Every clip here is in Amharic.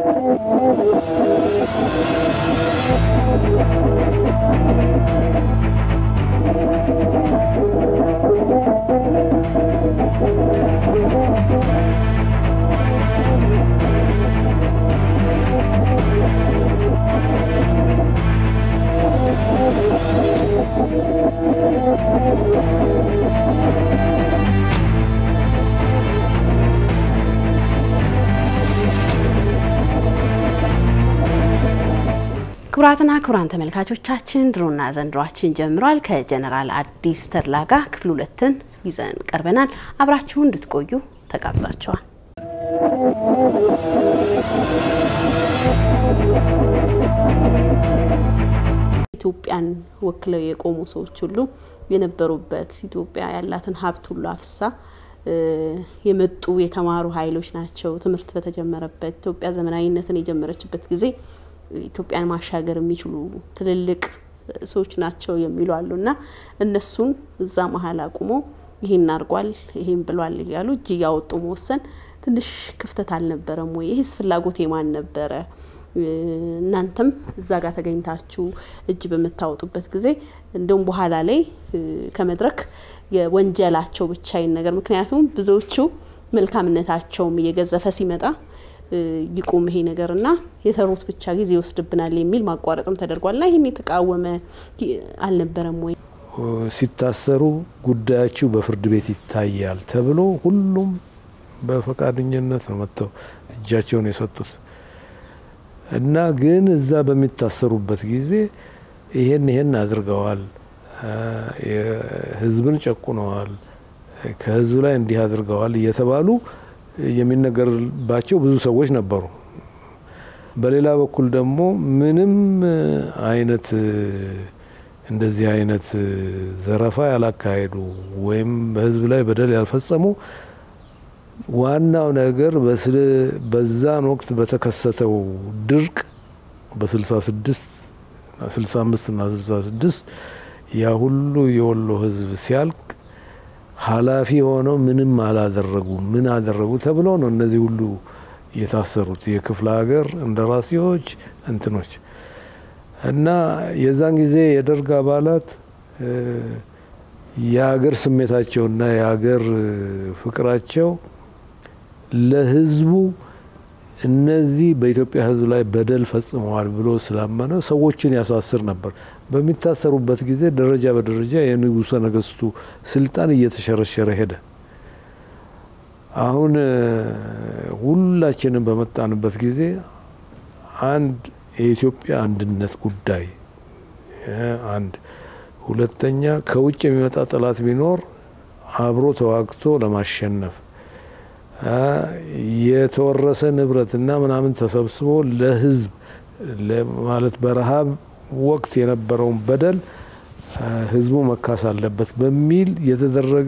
ክቡራትና ክቡራን ተመልካቾቻችን ድሮና ዘንድሯችን ጀምሯል። ከጀነራል አዲስ ተድላ ጋር ክፍል ሁለትን ይዘን ቀርበናል። አብራችሁ እንድትቆዩ ተጋብዛችኋል። ኢትዮጵያን ወክለው የቆሙ ሰዎች ሁሉ የነበሩበት ኢትዮጵያ ያላትን ሀብት ሁሉ አፍሳ የመጡ የተማሩ ኃይሎች ናቸው። ትምህርት በተጀመረበት ኢትዮጵያ ዘመናዊነትን የጀመረችበት ጊዜ ኢትዮጵያን ማሻገር የሚችሉ ትልልቅ ሰዎች ናቸው የሚሉ አሉ እና እነሱን እዛ መሀል አቁሞ ይሄን አድርጓል ይሄን ብሏል እያሉ እጅ እያወጡ መወሰን ትንሽ ክፍተት አልነበረም ወይ? ይህስ ፍላጎት የማን ነበረ? እናንተም እዛ ጋር ተገኝታችሁ እጅ በምታወጡበት ጊዜ እንደውም በኋላ ላይ ከመድረክ የወንጀላቸው ብቻ ይን ነገር ምክንያቱም ብዙዎቹ መልካምነታቸውም እየገዘፈ ሲመጣ ይቁም ይሄ ነገርና የሰሩት ብቻ ጊዜ ይወስድብናል የሚል ማቋረጥም ተደርጓል። ና ይህን የተቃወመ አልነበረም ወይ? ሲታሰሩ ጉዳያችሁ በፍርድ ቤት ይታያል ተብሎ ሁሉም በፈቃደኝነት ነው መጥተው እጃቸውን የሰጡት እና ግን እዛ በሚታሰሩበት ጊዜ ይሄን ይሄን አድርገዋል፣ ህዝብን ጨቁነዋል፣ ከህዝብ ላይ እንዲህ አድርገዋል እየተባሉ የሚነገርባቸው ብዙ ሰዎች ነበሩ። በሌላ በኩል ደግሞ ምንም አይነት እንደዚህ አይነት ዘረፋ ያላካሄዱ ወይም በህዝብ ላይ በደል ያልፈጸሙ ዋናው ነገር በዛን ወቅት በተከሰተው ድርቅ በ66 65 እና 66 ያ ሁሉ የወሎ ህዝብ ሲያልቅ ኃላፊ ሆነው ምንም አላደረጉ ምን አደረጉ ተብለው ነው እነዚህ ሁሉ የታሰሩት የክፍለ ሀገር እንደራሴዎች እንትኖች እና የዛን ጊዜ የደርግ አባላት የሀገር ስሜታቸውና የሀገር ፍቅራቸው ለህዝቡ እነዚህ በኢትዮጵያ ህዝብ ላይ በደል ፈጽመዋል ብሎ ስላመነ ሰዎችን ያሳስር ነበር። በሚታሰሩበት ጊዜ ደረጃ በደረጃ የንጉሠ ነገስቱ ስልጣን እየተሸረሸረ ሄደ። አሁን ሁላችንም በመጣንበት ጊዜ አንድ የኢትዮጵያ አንድነት ጉዳይ አንድ፣ ሁለተኛ ከውጭ የሚመጣ ጠላት ቢኖር አብሮ ተዋግቶ ለማሸነፍ የተወረሰ ንብረትና ምናምን ተሰብስቦ ለህዝብ ማለት በረሃብ ወቅት የነበረውን በደል ህዝቡ መካስ አለበት በሚል የተደረገ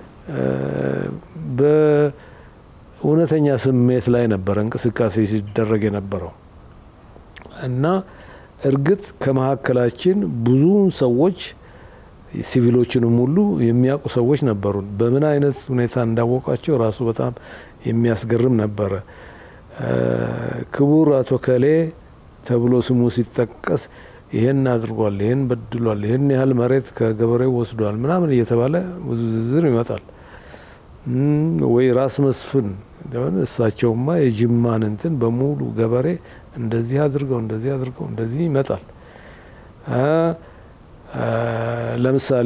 በእውነተኛ ስሜት ላይ ነበረ እንቅስቃሴ ሲደረግ የነበረው እና እርግጥ ከመካከላችን ብዙ ሰዎች ሲቪሎችንም ሁሉ የሚያውቁ ሰዎች ነበሩ። በምን አይነት ሁኔታ እንዳወቋቸው ራሱ በጣም የሚያስገርም ነበረ። ክቡር አቶ ከሌ ተብሎ ስሙ ሲጠቀስ ይሄን አድርጓል፣ ይሄን በድሏል፣ ይሄን ያህል መሬት ከገበሬው ወስዷል ምናምን እየተባለ ብዙ ዝርዝር ይመጣል። ወይ ራስ መስፍን እሳቸውማ የጅማን እንትን በሙሉ ገበሬ እንደዚህ አድርገው እንደዚህ አድርገው እንደዚህ ይመጣል። ለምሳሌ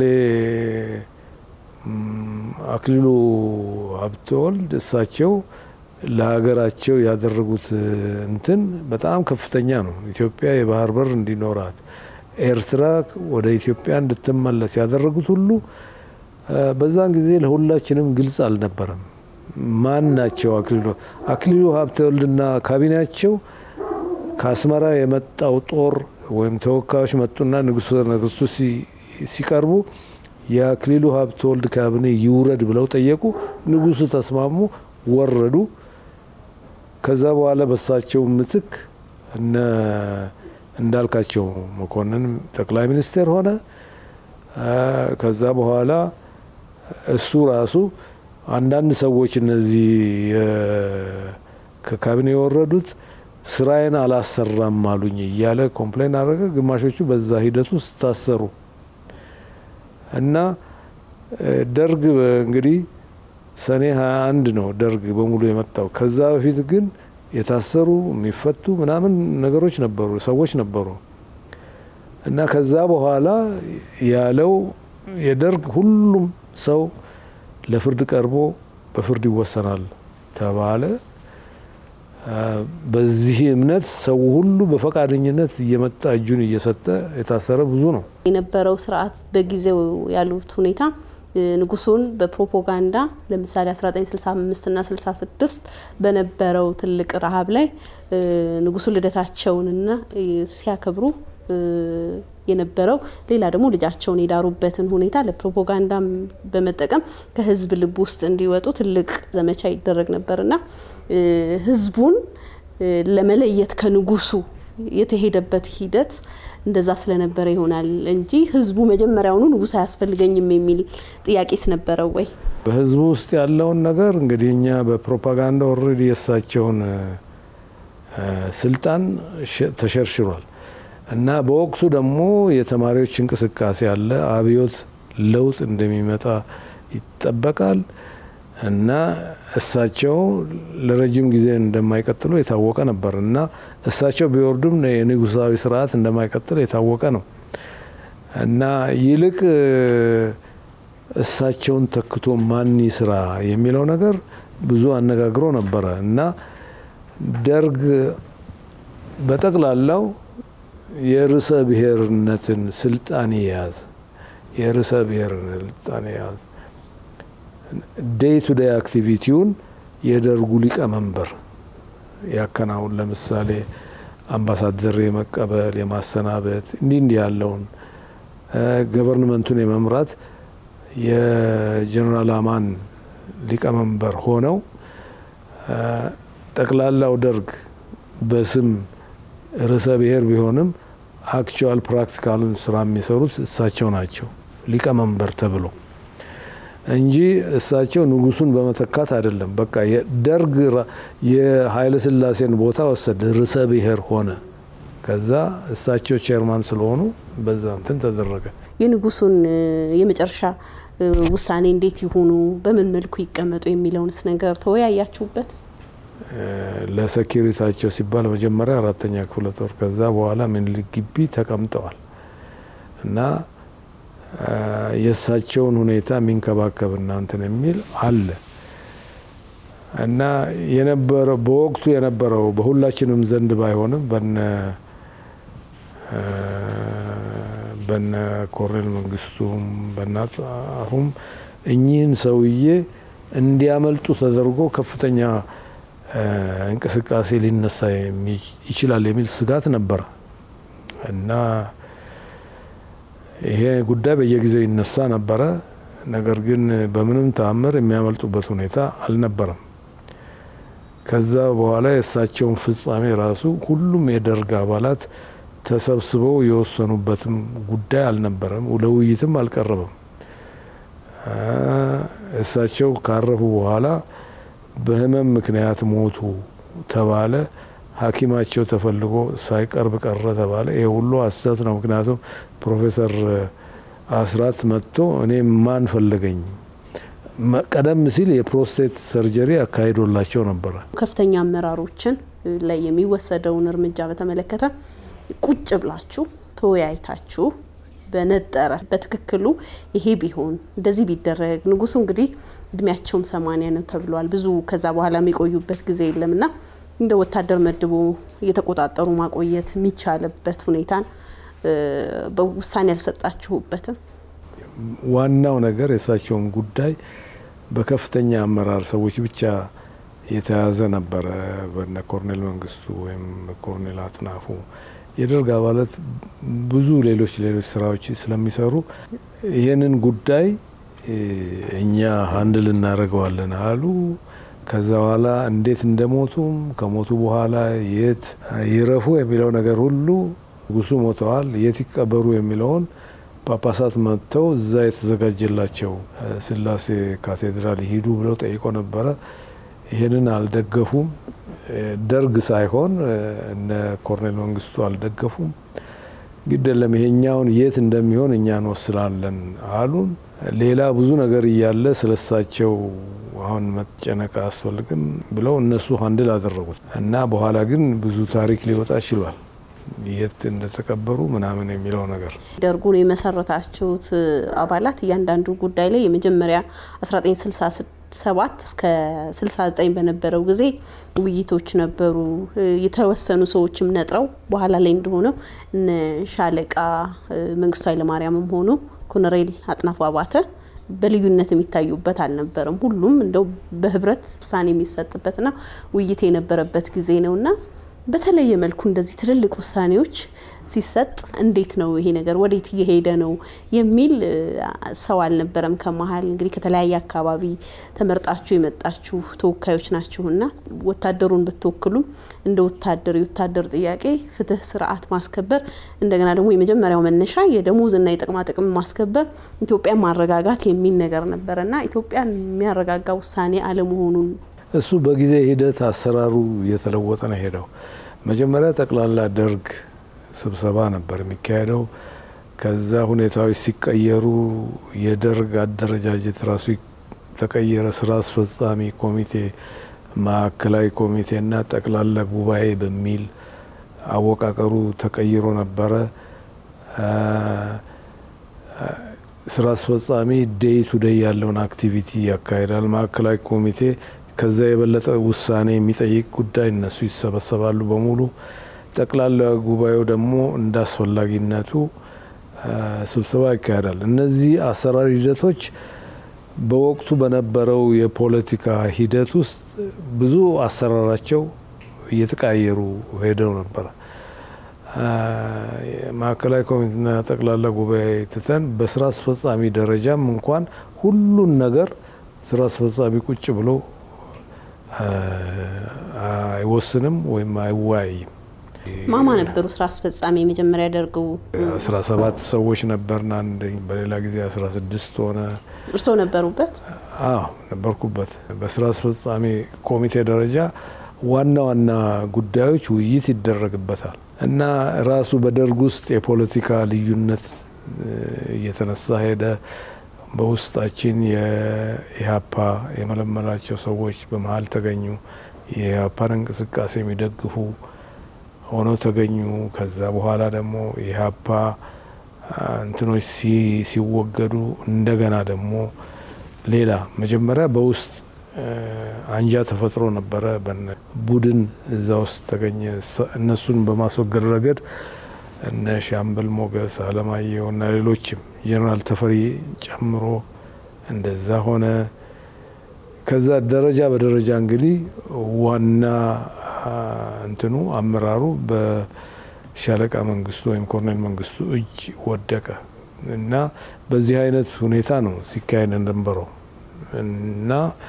አክሊሉ ሀብተወልድ እሳቸው ለሀገራቸው ያደረጉት እንትን በጣም ከፍተኛ ነው። ኢትዮጵያ የባህር በር እንዲኖራት፣ ኤርትራ ወደ ኢትዮጵያ እንድትመለስ ያደረጉት ሁሉ በዛን ጊዜ ለሁላችንም ግልጽ አልነበረም። ማን ናቸው? አክሊሉ አክሊሉ ሀብተወልድና ካቢኔያቸው ከአስመራ የመጣው ጦር ወይም ተወካዮች መጡና ንጉሠ ነገስቱ ሲቀርቡ የአክሊሉ ሀብተወልድ ካቢኔ ይውረድ ብለው ጠየቁ። ንጉሱ ተስማሙ፣ ወረዱ። ከዛ በኋላ በሳቸው ምትክ እነ እንዳልካቸው መኮንን ጠቅላይ ሚኒስቴር ሆነ። ከዛ በኋላ እሱ ራሱ አንዳንድ ሰዎች እነዚህ ከካቢኔ የወረዱት ስራዬን አላሰራም አሉኝ እያለ ኮምፕሌን አደረገ። ግማሾቹ በዛ ሂደት ውስጥ ታሰሩ እና ደርግ እንግዲህ ሰኔ 21 ነው ደርግ በሙሉ የመጣው። ከዛ በፊት ግን የታሰሩ የሚፈቱ ምናምን ነገሮች ነበሩ፣ ሰዎች ነበሩ እና ከዛ በኋላ ያለው የደርግ ሁሉም ሰው ለፍርድ ቀርቦ በፍርድ ይወሰናል ተባለ። በዚህ እምነት ሰው ሁሉ በፈቃደኝነት እየመጣ እጁን እየሰጠ የታሰረ ብዙ ነው የነበረው ስርዓት በጊዜው ያሉት ሁኔታ ንጉሱን በፕሮፓጋንዳ ለምሳሌ 1965 እና 66 በነበረው ትልቅ ረሀብ ላይ ንጉሱ ልደታቸውንና ሲያከብሩ የነበረው ሌላ ደግሞ ልጃቸውን የዳሩበትን ሁኔታ ለፕሮፓጋንዳ በመጠቀም ከህዝብ ልብ ውስጥ እንዲወጡ ትልቅ ዘመቻ ይደረግ ነበርና ህዝቡን ለመለየት ከንጉሱ የተሄደበት ሂደት እንደዛ ስለነበረ ይሆናል እንጂ ህዝቡ መጀመሪያውኑ ንጉስ አያስፈልገኝም የሚል ጥያቄስ ነበረው ወይ? በህዝቡ ውስጥ ያለውን ነገር እንግዲህ እኛ በፕሮፓጋንዳ ኦልሬዲ የእሳቸውን ስልጣን ተሸርሽሯል እና በወቅቱ ደግሞ የተማሪዎች እንቅስቃሴ አለ። አብዮት ለውጥ እንደሚመጣ ይጠበቃል እና እሳቸው ለረጅም ጊዜ እንደማይቀጥሉ የታወቀ ነበር እና እሳቸው ቢወርዱም የንጉሳዊ ስርዓት እንደማይቀጥል የታወቀ ነው እና ይልቅ እሳቸውን ተክቶ ማን ይስራ የሚለው ነገር ብዙ አነጋግሮ ነበረ እና ደርግ በጠቅላላው የርዕሰ ብሔርነትን ስልጣን የያዝ የርዕሰ ብሔርን ስልጣን የያዝ ዴይ ቱ ዴይ አክቲቪቲውን የደርጉ ሊቀመንበር ያከናውን። ለምሳሌ አምባሳደር የመቀበል የማሰናበት እንዲህ እንዲህ ያለውን ገቨርንመንቱን የመምራት የጀኔራል አማን ሊቀመንበር ሆነው ጠቅላላው ደርግ በስም ርዕሰ ብሔር ቢሆንም አክቹዋል ፕራክቲካሉን ስራ የሚሰሩት እሳቸው ናቸው ሊቀመንበር ተብሎ እንጂ እሳቸው ንጉሱን በመተካት አይደለም። በቃ ደርግ የኃይለ ሥላሴን ቦታ ወሰደ፣ ርዕሰ ብሔር ሆነ። ከዛ እሳቸው ቼርማን ስለሆኑ በዛ እንትን ተደረገ። የንጉሱን የመጨረሻ ውሳኔ እንዴት ይሆኑ፣ በምን መልኩ ይቀመጡ የሚለውንስ ነገር ተወያያችሁበት? ለሴኪሪታቸው ሲባል መጀመሪያ አራተኛ ክፍለ ጦር ከዛ በኋላ ምኒልክ ግቢ ተቀምጠዋል እና የእሳቸውን ሁኔታ የሚንከባከብ እናንትን የሚል አለ እና የነበረው በወቅቱ የነበረው በሁላችንም ዘንድ ባይሆንም በነ በነ ኮሎኔል መንግስቱም በናሁም እኚህን ሰውዬ እንዲያመልጡ ተደርጎ ከፍተኛ እንቅስቃሴ ሊነሳ ይችላል የሚል ስጋት ነበረ እና ይሄ ጉዳይ በየጊዜው ይነሳ ነበረ። ነገር ግን በምንም ተአምር የሚያመልጡበት ሁኔታ አልነበረም። ከዛ በኋላ የእሳቸውን ፍጻሜ ራሱ ሁሉም የደርግ አባላት ተሰብስበው የወሰኑበትም ጉዳይ አልነበረም፣ ለውይይትም አልቀረበም። እሳቸው ካረፉ በኋላ በህመም ምክንያት ሞቱ ተባለ። ሐኪማቸው ተፈልጎ ሳይቀርብ ቀረ ተባለ። ይሄ ሁሉ ሐሰት ነው። ምክንያቱም ፕሮፌሰር አስራት መጥቶ እኔ ማን ፈለገኝ ቀደም ሲል የፕሮስቴት ሰርጀሪ አካሂዶላቸው ነበረ። ከፍተኛ አመራሮችን ላይ የሚወሰደውን እርምጃ በተመለከተ ቁጭ ብላችሁ ተወያይታችሁ በነጠረ በትክክሉ ይሄ ቢሆን እንደዚህ ቢደረግ ንጉሱ እንግዲህ እድሜያቸውም ሰማንያ ነው ተብሏል። ብዙ ከዛ በኋላ የሚቆዩበት ጊዜ የለምና እንደ ወታደር መድቦ እየተቆጣጠሩ ማቆየት የሚቻልበት ሁኔታን በውሳኔ ያልሰጣችሁበትም? ዋናው ነገር የእሳቸውን ጉዳይ በከፍተኛ አመራር ሰዎች ብቻ የተያዘ ነበረ። በነ ኮርኔል መንግስቱ ወይም ኮርኔል አጥናፉ የደርግ አባላት ብዙ ሌሎች ሌሎች ስራዎች ስለሚሰሩ ይህንን ጉዳይ እኛ ሀንድል እናደርገዋለን አሉ። ከዛ በኋላ እንዴት እንደሞቱም ከሞቱ በኋላ የት ይረፉ የሚለው ነገር ሁሉ ንጉሱ ሞተዋል፣ የት ይቀበሩ የሚለውን ጳጳሳት መጥተው እዛ የተዘጋጀላቸው ስላሴ ካቴድራል ይሂዱ ብለው ጠይቆ ነበረ። ይህንን አልደገፉም። ደርግ ሳይሆን እነ ኮርኔል መንግስቱ አልደገፉም። ግድ የለም ይሄኛውን የት እንደሚሆን እኛ እንወስናለን አሉን። ሌላ ብዙ ነገር እያለ ስለሳቸው አሁን መጨነቅ አያስፈልግም ብለው እነሱ ሀንድል አደረጉት እና በኋላ ግን ብዙ ታሪክ ሊወጣ ችሏል። የት እንደተቀበሩ ምናምን የሚለው ነገር ደርጉን የመሰረታችሁት አባላት እያንዳንዱ ጉዳይ ላይ የመጀመሪያ 1967 እስከ 69 በነበረው ጊዜ ውይይቶች ነበሩ። የተወሰኑ ሰዎችም ነጥረው በኋላ ላይ እንደሆነው እነ ሻለቃ መንግስቱ ኃይለማርያምም ሆኖ ኮሎኔል አጥናፉ አባተ በልዩነት የሚታዩበት አልነበረም። ሁሉም እንደው በህብረት ውሳኔ የሚሰጥበትና ውይይት የነበረበት ጊዜ ነውና በተለየ መልኩ እንደዚህ ትልልቅ ውሳኔዎች ሲሰጥ እንዴት ነው ይሄ ነገር ወዴት እየሄደ ነው የሚል ሰው አልነበረም። ከመሀል እንግዲህ ከተለያየ አካባቢ ተመርጣችሁ የመጣችሁ ተወካዮች ናችሁና ወታደሩን ብትወክሉ እንደ ወታደር የወታደር ጥያቄ ፍትህ፣ ስርዓት ማስከበር እንደገና ደግሞ የመጀመሪያው መነሻ የደሞዝና የጥቅማ ጥቅም ማስከበር ኢትዮጵያን ማረጋጋት የሚል ነገር ነበረና ኢትዮጵያን የሚያረጋጋ ውሳኔ አለመሆኑን እሱ በጊዜ ሂደት አሰራሩ እየተለወጠ ነው ሄደው። መጀመሪያ ጠቅላላ ደርግ ስብሰባ ነበር የሚካሄደው። ከዛ ሁኔታዎች ሲቀየሩ የደርግ አደረጃጀት ራሱ ተቀየረ። ስራ አስፈጻሚ ኮሚቴ፣ ማዕከላዊ ኮሚቴና ጠቅላላ ጉባኤ በሚል አወቃቀሩ ተቀይሮ ነበረ። ስራ አስፈጻሚ ዴይ ቱ ዴይ ያለውን አክቲቪቲ ያካሂዳል። ማዕከላዊ ኮሚቴ ከዛ የበለጠ ውሳኔ የሚጠይቅ ጉዳይ እነሱ ይሰበሰባሉ በሙሉ። ጠቅላላ ጉባኤው ደግሞ እንደ አስፈላጊነቱ ስብሰባ ይካሄዳል። እነዚህ አሰራር ሂደቶች በወቅቱ በነበረው የፖለቲካ ሂደት ውስጥ ብዙ አሰራራቸው እየተቃየሩ ሄደው ነበረ። ማዕከላዊ ኮሚቴና ጠቅላላ ጉባኤ ትተን በስራ አስፈጻሚ ደረጃም እንኳን ሁሉን ነገር ስራ አስፈጻሚ ቁጭ ብሎ አይወስንም ወይም አይወያይም። ማማ ነበሩ ስራ አስፈጻሚ የመጀመሪያ ያደርገው አስራ ሰባት ሰዎች ነበርን። አንድ በሌላ ጊዜ አስራ ስድስት ሆነ። እርስዎ ነበሩበት? አዎ ነበርኩበት። በስራ አስፈጻሚ ኮሚቴ ደረጃ ዋና ዋና ጉዳዮች ውይይት ይደረግበታል እና ራሱ በደርግ ውስጥ የፖለቲካ ልዩነት እየተነሳ ሄደ። በውስጣችን የኢህአፓ የመለመላቸው ሰዎች በመሀል ተገኙ። የኢህአፓን እንቅስቃሴ የሚደግፉ ሆነው ተገኙ። ከዛ በኋላ ደግሞ የኢህአፓ እንትኖች ሲወገዱ እንደገና ደግሞ ሌላ መጀመሪያ በውስጥ አንጃ ተፈጥሮ ነበረ። ቡድን እዛ ውስጥ ተገኘ። እነሱን በማስወገድ ረገድ እነ ሻምበል ሞገስ አለማየሁ እና ሌሎችም ጀኔራል ተፈሪ ጨምሮ እንደዛ ሆነ። ከዛ ደረጃ በደረጃ እንግዲህ ዋና እንትኑ አመራሩ በሻለቃ መንግስቱ ወይም ኮሎኔል መንግስቱ እጅ ወደቀ እና በዚህ አይነት ሁኔታ ነው ሲካሄድ እንደነበረው እና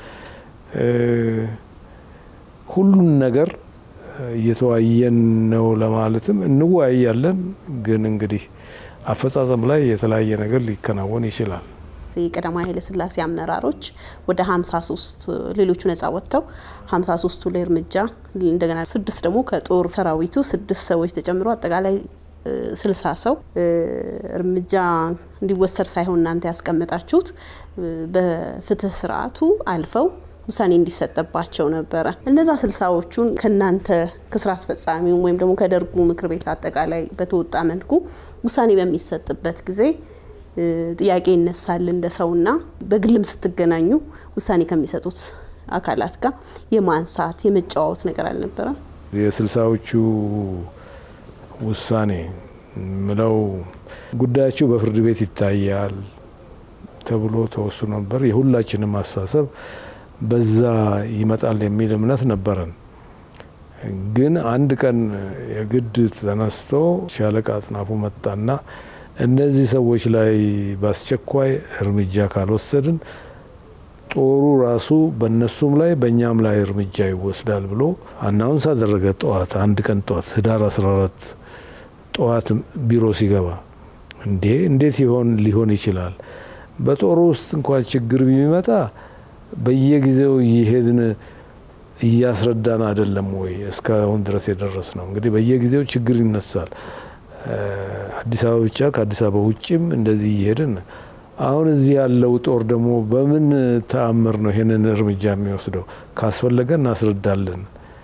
ሁሉን ነገር እየተወያየን ነው ለማለትም እንወያያለን። ግን እንግዲህ አፈጻጸም ላይ የተለያየ ነገር ሊከናወን ይችላል። የቀዳማዊ ኃይለ ሥላሴ አመራሮች ወደ 53 ሌሎቹ ነጻ ወጥተው 53ቱ ላይ እርምጃ እንደገና ስድስት ደግሞ ከጦር ሰራዊቱ ስድስት ሰዎች ተጨምሮ አጠቃላይ ስልሳ ሰው እርምጃ እንዲወሰድ ሳይሆን እናንተ ያስቀመጣችሁት በፍትህ ስርዓቱ አልፈው ውሳኔ እንዲሰጠባቸው ነበረ። እነዛ ስልሳዎቹን ከእናንተ ከስራ አስፈጻሚው ወይም ደግሞ ከደርጉ ምክር ቤት አጠቃላይ በተወጣ መልኩ ውሳኔ በሚሰጥበት ጊዜ ጥያቄ ይነሳል እንደ ሰውና በግልም ስትገናኙ ውሳኔ ከሚሰጡት አካላት ጋር የማንሳት የመጫዋወት ነገር አልነበረም? የስልሳዎቹ ውሳኔ ምለው ጉዳያቸው በፍርድ ቤት ይታያል ተብሎ ተወስኖ ነበር። የሁላችንም አስተሳሰብ በዛ ይመጣል የሚል እምነት ነበረን። ግን አንድ ቀን የግድ ተነስቶ ሻለቃ አጥናፉ መጣና እነዚህ ሰዎች ላይ በአስቸኳይ እርምጃ ካልወሰድን ጦሩ ራሱ በእነሱም ላይ በእኛም ላይ እርምጃ ይወስዳል ብሎ አናውንስ አደረገ። ጠዋት አንድ ቀን ጠዋት ህዳር 14 ጠዋት ቢሮ ሲገባ እንዴ እንዴት ይሆን ሊሆን ይችላል? በጦሩ ውስጥ እንኳን ችግር ቢመጣ በየጊዜው እየሄድን እያስረዳን አይደለም ወይ እስካሁን ድረስ የደረስ ነው? እንግዲህ በየጊዜው ችግር ይነሳል። አዲስ አበባ ብቻ ከአዲስ አበባ ውጭም እንደዚህ እየሄድን አሁን እዚህ ያለው ጦር ደግሞ በምን ተአምር ነው ይሄንን እርምጃ የሚወስደው? ካስፈለገ እናስረዳለን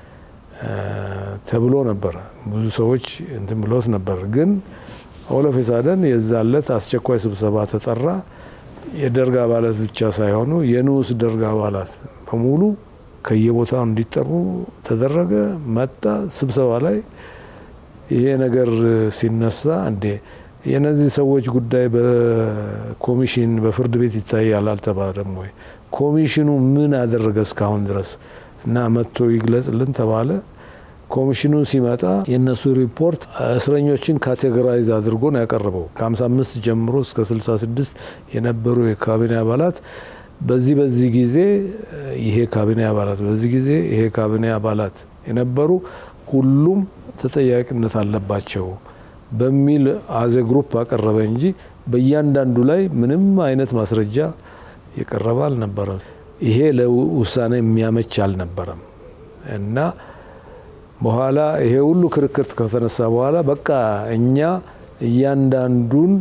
ተብሎ ነበረ። ብዙ ሰዎች እንትን ብሎት ነበር። ግን ኦሎፌሳደን የዛለት አስቸኳይ ስብሰባ ተጠራ። የደርግ አባላት ብቻ ሳይሆኑ የንዑስ ደርግ አባላት በሙሉ ከየቦታው እንዲጠሩ ተደረገ። መጣ ስብሰባ ላይ ይሄ ነገር ሲነሳ እንዴ የነዚህ ሰዎች ጉዳይ በኮሚሽን በፍርድ ቤት ይታያል አልተባለም ወይ? ኮሚሽኑ ምን አደረገ እስካሁን ድረስ እና መጥቶ ይግለጽልን ተባለ። ኮሚሽኑ ሲመጣ የእነሱ ሪፖርት እስረኞችን ካቴጎራይዝ አድርጎ ነው ያቀረበው። ከ55 ጀምሮ እስከ 66 የነበሩ የካቢኔ አባላት በዚህ በዚህ ጊዜ ይሄ ካቢኔ አባላት በዚህ ጊዜ ይሄ ካቢኔ አባላት የነበሩ ሁሉም ተጠያቂነት አለባቸው በሚል አዘ ግሩፕ አቀረበ እንጂ በእያንዳንዱ ላይ ምንም አይነት ማስረጃ የቀረበ አልነበረም። ይሄ ለውሳኔ የሚያመች አልነበረም እና በኋላ ይሄ ሁሉ ክርክር ከተነሳ በኋላ በቃ እኛ እያንዳንዱን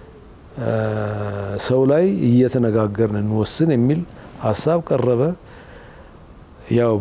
ሰው ላይ እየተነጋገርን እንወስን የሚል ሀሳብ ቀረበ። ያው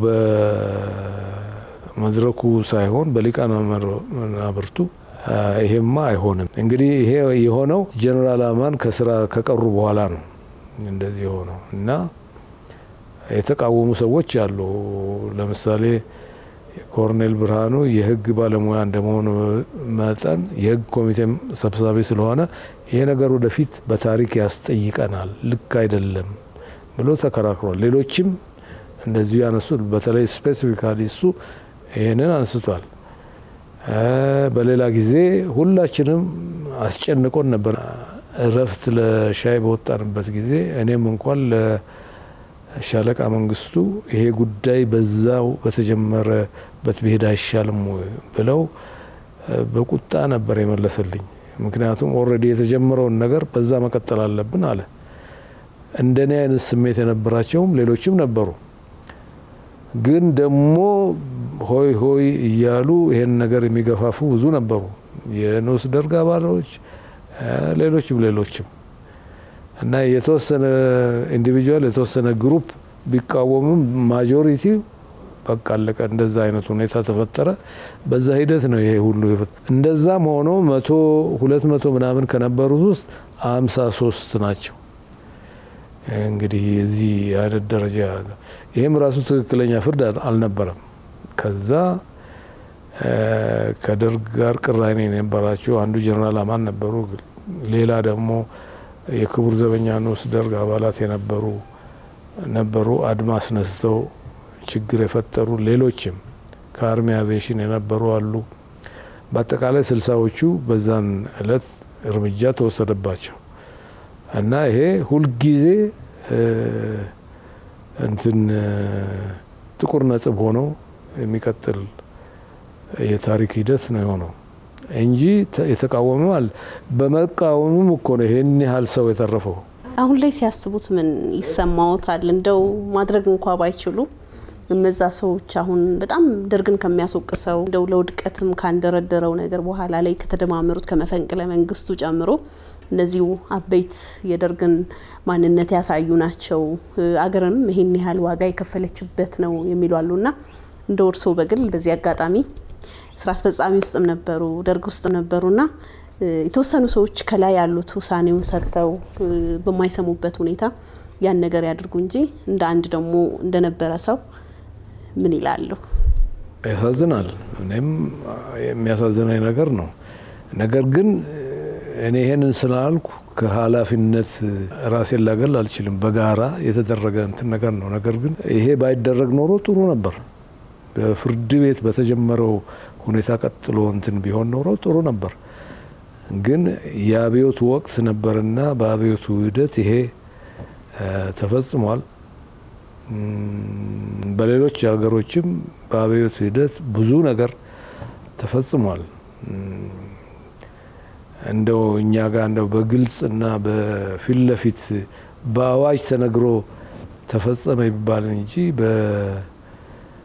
በመድረኩ ሳይሆን በሊቃነ መናብርቱ ይሄማ አይሆንም። እንግዲህ ይሄ የሆነው ጀኔራል አማን ከስራ ከቀሩ በኋላ ነው እንደዚህ የሆነው እና የተቃወሙ ሰዎች አሉ። ለምሳሌ ኮሎኔል ብርሃኑ የህግ ባለሙያ እንደመሆኑ መጠን የህግ ኮሚቴ ሰብሳቢ ስለሆነ ይሄ ነገር ወደፊት በታሪክ ያስጠይቀናል፣ ልክ አይደለም ብሎ ተከራክሯል። ሌሎችም እንደዚሁ ያነሱ፣ በተለይ ስፔሲፊካሊ እሱ ይህንን አንስቷል። በሌላ ጊዜ ሁላችንም አስጨንቆን ነበር። እረፍት ለሻይ በወጣንበት ጊዜ እኔም እንኳን ሻለቃ መንግስቱ ይሄ ጉዳይ በዛው በተጀመረበት ብሄድ አይሻልም ብለው በቁጣ ነበር የመለሰልኝ። ምክንያቱም ኦልሬዲ የተጀመረውን ነገር በዛ መቀጠል አለብን አለ። እንደኔ አይነት ስሜት የነበራቸውም ሌሎችም ነበሩ። ግን ደግሞ ሆይ ሆይ እያሉ ይሄን ነገር የሚገፋፉ ብዙ ነበሩ። የንዑስ ደርግ አባሎች፣ ሌሎችም ሌሎችም እና የተወሰነ ኢንዲቪጁዋል የተወሰነ ግሩፕ ቢቃወምም ማጆሪቲ በቃ አለቀ። እንደዛ አይነት ሁኔታ ተፈጠረ። በዛ ሂደት ነው ይሄ ሁሉ እንደዛም ሆኖ መቶ ሁለት መቶ ምናምን ከነበሩት ውስጥ አምሳ ሶስት ናቸው። እንግዲህ እዚህ አይነት ደረጃ ይህም ራሱ ትክክለኛ ፍርድ አልነበረም። ከዛ ከደርግ ጋር ቅራኔ የነበራቸው አንዱ ጀኔራል አማን ነበሩ። ሌላ ደግሞ የክቡር ዘበኛ ንዑስ ደርግ አባላት የነበሩ ነበሩ። አድማ አስነስተው ችግር የፈጠሩ ሌሎችም ከአርሚ አቪዬሽን የነበሩ አሉ። በአጠቃላይ ስልሳዎቹ በዛን እለት እርምጃ ተወሰደባቸው እና ይሄ ሁልጊዜ እንትን ጥቁር ነጥብ ሆኖ የሚቀጥል የታሪክ ሂደት ነው የሆነው እንጂ የተቃወመ አለ። በመቃወሙም እኮ ነው ይሄን ያህል ሰው የተረፈው። አሁን ላይ ሲያስቡት ምን ይሰማዎታል? እንደው ማድረግ እንኳ ባይችሉ እነዛ ሰዎች አሁን በጣም ደርግን ከሚያስወቅሰው እንደው ለውድቀትም ካንደረደረው ነገር በኋላ ላይ ከተደማመሩት ከመፈንቅለ መንግስቱ ጨምሮ እነዚሁ አበይት የደርግን ማንነት ያሳዩ ናቸው። አገርንም ይሄን ያህል ዋጋ የከፈለችበት ነው የሚሉ አሉና እንደ እርሶ በግል በዚህ አጋጣሚ ስራ አስፈጻሚ ውስጥም ነበሩ፣ ደርግ ውስጥ ነበሩና የተወሰኑ ሰዎች ከላይ ያሉት ውሳኔውን ሰጥተው በማይሰሙበት ሁኔታ ያን ነገር ያድርጉ እንጂ እንደ አንድ ደግሞ እንደነበረ ሰው ምን ይላሉ? ያሳዝናል። እኔም የሚያሳዝነኝ ነገር ነው። ነገር ግን እኔ ይሄንን ስላልኩ ከኃላፊነት ራሴን ላገል አልችልም። በጋራ የተደረገ እንትን ነገር ነው። ነገር ግን ይሄ ባይደረግ ኖሮ ጥሩ ነበር። በፍርድ ቤት በተጀመረው ሁኔታ ቀጥሎ እንትን ቢሆን ኖሮ ጥሩ ነበር። ግን የአብዮቱ ወቅት ነበርና በአብዮቱ ሂደት ይሄ ተፈጽሟል። በሌሎች ሀገሮችም በአብዮቱ ሂደት ብዙ ነገር ተፈጽሟል። እንደው እኛ ጋር እንደው በግልጽ እና በፊት ለፊት በአዋጅ ተነግሮ ተፈጸመ ይባል እንጂ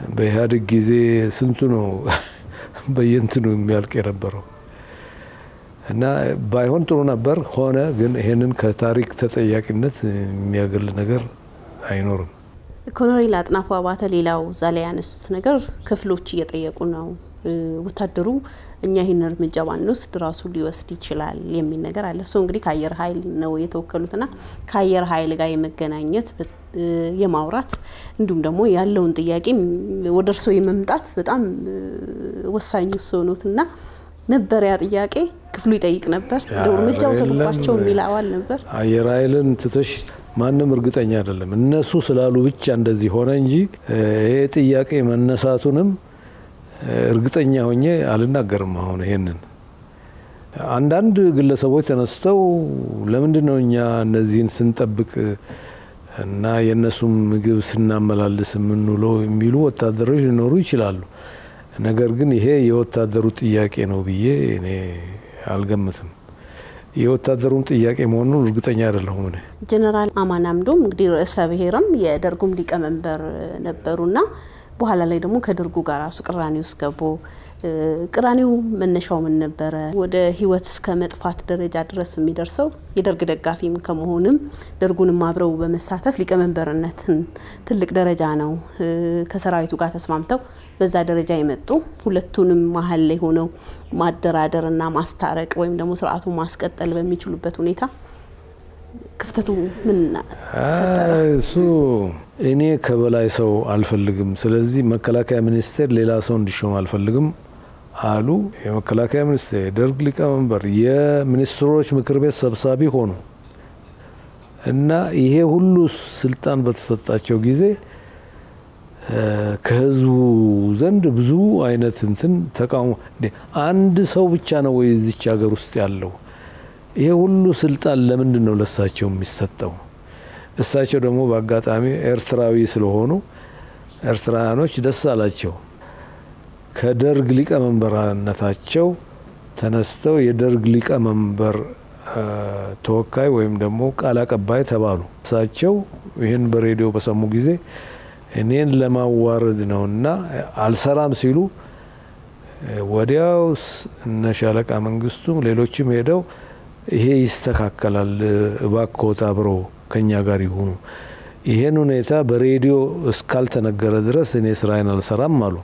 በኢህአዴግ ጊዜ ስንቱ ነው በየንትኑ የሚያልቅ የነበረው እና ባይሆን ጥሩ ነበር። ሆነ ግን ይሄንን ከታሪክ ተጠያቂነት የሚያገል ነገር አይኖርም። ኮሎኔል አጥናፉ አባተ ሌላው እዛ ላይ ያነሱት ነገር ክፍሎች እየጠየቁ ነው። ወታደሩ እኛ ይህን እርምጃ ባንወስድ ራሱ ሊወስድ ይችላል የሚል ነገር አለ። እሱ እንግዲህ ከአየር ኃይል ነው የተወከሉትና ከአየር ኃይል ጋር የመገናኘት የማውራት እንዲሁም ደግሞ ያለውን ጥያቄ ወደ እርሶ የመምጣት በጣም ወሳኙ ሰውኖትና ነበር ያ ጥያቄ ክፍሉ ይጠይቅ ነበር። እንደው እርምጃ ውሰዱባቸው የሚል አዋል ነበር። አየር ኃይልን ትተሽ ማንም እርግጠኛ አይደለም። እነሱ ስላሉ ብቻ እንደዚህ ሆነ እንጂ ይሄ ጥያቄ መነሳቱንም እርግጠኛ ሆኜ አልናገርም። አሁን ይሄንን አንዳንድ ግለሰቦች ተነስተው ለምንድን ነው እኛ እነዚህን ስንጠብቅ እና የእነሱም ምግብ ስናመላልስ የምንውለው የሚሉ ወታደሮች ሊኖሩ ይችላሉ። ነገር ግን ይሄ የወታደሩ ጥያቄ ነው ብዬ እኔ አልገምትም። የወታደሩን ጥያቄ መሆኑን እርግጠኛ አይደለሁም። እኔ ጀነራል አማን አምዶም እንግዲህ ርዕሰ ብሔርም የደርጉም ሊቀመንበር ነበሩና በኋላ ላይ ደግሞ ከደርጉ ጋር ራሱ ቅራኔ ውስጥ ገቡ። ቅራኔው መነሻው ምን ነበረ? ወደ ህይወት እስከ መጥፋት ደረጃ ድረስ የሚደርሰው የደርግ ደጋፊም ከመሆንም ደርጉንም አብረው በመሳተፍ ሊቀመንበርነትን ትልቅ ደረጃ ነው ከሰራዊቱ ጋር ተስማምተው በዛ ደረጃ የመጡ ሁለቱንም መሀል ላይ ሆነው ማደራደርና ማስታረቅ ወይም ደግሞ ስርዓቱን ማስቀጠል በሚችሉበት ሁኔታ ክፍተቱ ምን እሱ እኔ ከበላይ ሰው አልፈልግም፣ ስለዚህ መከላከያ ሚኒስቴር ሌላ ሰው እንዲሾም አልፈልግም አሉ። የመከላከያ ሚኒስቴር የደርግ ሊቀመንበር የሚኒስትሮች ምክር ቤት ሰብሳቢ ሆኑ እና ይሄ ሁሉ ስልጣን በተሰጣቸው ጊዜ ከህዝቡ ዘንድ ብዙ አይነት እንትን ተቃውሞ፣ አንድ ሰው ብቻ ነው ወይ እዚች ሀገር ውስጥ ያለው? ይሄ ሁሉ ስልጣን ለምንድን ነው ለእሳቸው የሚሰጠው? እሳቸው ደግሞ በአጋጣሚ ኤርትራዊ ስለሆኑ ኤርትራውያኖች ደስ አላቸው። ከደርግ ሊቀመንበርነታቸው ተነስተው የደርግ ሊቀመንበር ተወካይ ወይም ደግሞ ቃል አቀባይ ተባሉ። እሳቸው ይህን በሬዲዮ በሰሙ ጊዜ እኔን ለማዋረድ ነውና አልሰራም ሲሉ ወዲያው እነ ሻለቃ መንግስቱም ሌሎችም ሄደው ይሄ ይስተካከላል፣ እባክዎት አብረው ከኛ ጋር ይሁኑ፣ ይሄን ሁኔታ በሬዲዮ እስካልተነገረ ድረስ እኔ ስራዬን አልሰራም አሉ።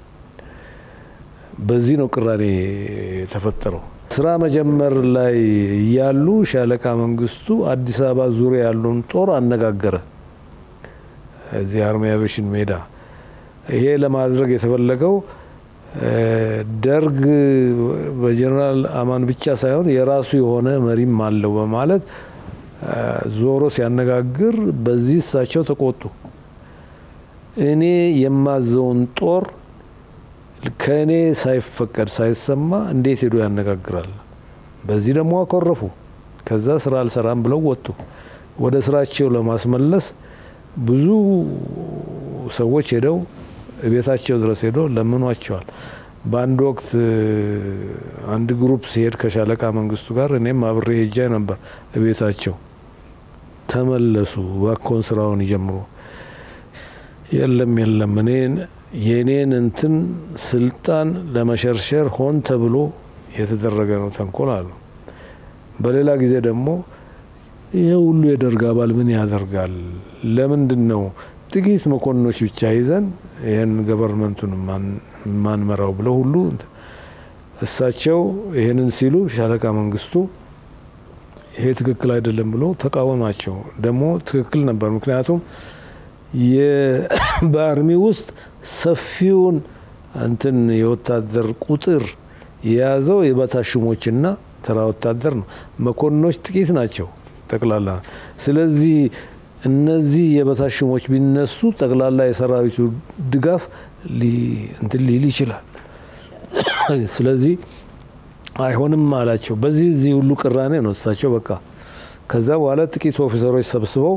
በዚህ ነው ቅራኔ የተፈጠረው። ስራ መጀመር ላይ እያሉ ሻለቃ መንግስቱ አዲስ አበባ ዙሪያ ያለውን ጦር አነጋገረ። እዚህ አርሚ አቪዬሽን ሜዳ ይሄ ለማድረግ የተፈለገው ደርግ በጀኔራል አማን ብቻ ሳይሆን የራሱ የሆነ መሪም አለው በማለት ዞሮ ሲያነጋግር በዚህ እሳቸው ተቆጡ። እኔ የማዘውን ጦር ከእኔ ሳይፈቀድ ሳይሰማ እንዴት ሄዶ ያነጋግራል? በዚህ ደግሞ አኮረፉ። ከዛ ስራ አልሰራም ብለው ወጡ። ወደ ስራቸው ለማስመለስ ብዙ ሰዎች ሄደው ቤታቸው ድረስ ሄዶ ለምኗቸዋል። በአንድ ወቅት አንድ ግሩፕ ሲሄድ ከሻለቃ መንግስቱ ጋር እኔም አብሬ ሄጃ ነበር ቤታቸው። ተመለሱ፣ እባክዎን ስራውን ይጀምሩ። የለም የለም እኔ የእኔን እንትን ስልጣን ለመሸርሸር ሆን ተብሎ የተደረገ ነው ተንኮል አሉ። በሌላ ጊዜ ደግሞ ይህ ሁሉ የደርግ አባል ምን ያደርጋል? ለምንድን ነው ጥቂት መኮንኖች ብቻ ይዘን ይህን ገቨርንመንቱን ማንመራው ብለው ሁሉ እሳቸው ይህንን ሲሉ ሻለቃ መንግስቱ ይሄ ትክክል አይደለም ብሎ ተቃወማቸው። ደግሞ ትክክል ነበር። ምክንያቱም በአርሚ ውስጥ ሰፊውን እንትን የወታደር ቁጥር የያዘው የበታች ሹሞችና ተራ ወታደር ነው። መኮንኖች ጥቂት ናቸው ጠቅላላ። ስለዚህ እነዚህ የበታች ሹሞች ቢነሱ ጠቅላላ የሰራዊቱ ድጋፍ እንትን ሊል ይችላል። ስለዚህ አይሆንም አላቸው። በዚህ እዚህ ሁሉ ቅራኔ ነው እሳቸው በቃ ከዛ በኋላ ጥቂት ኦፊሰሮች ሰብስበው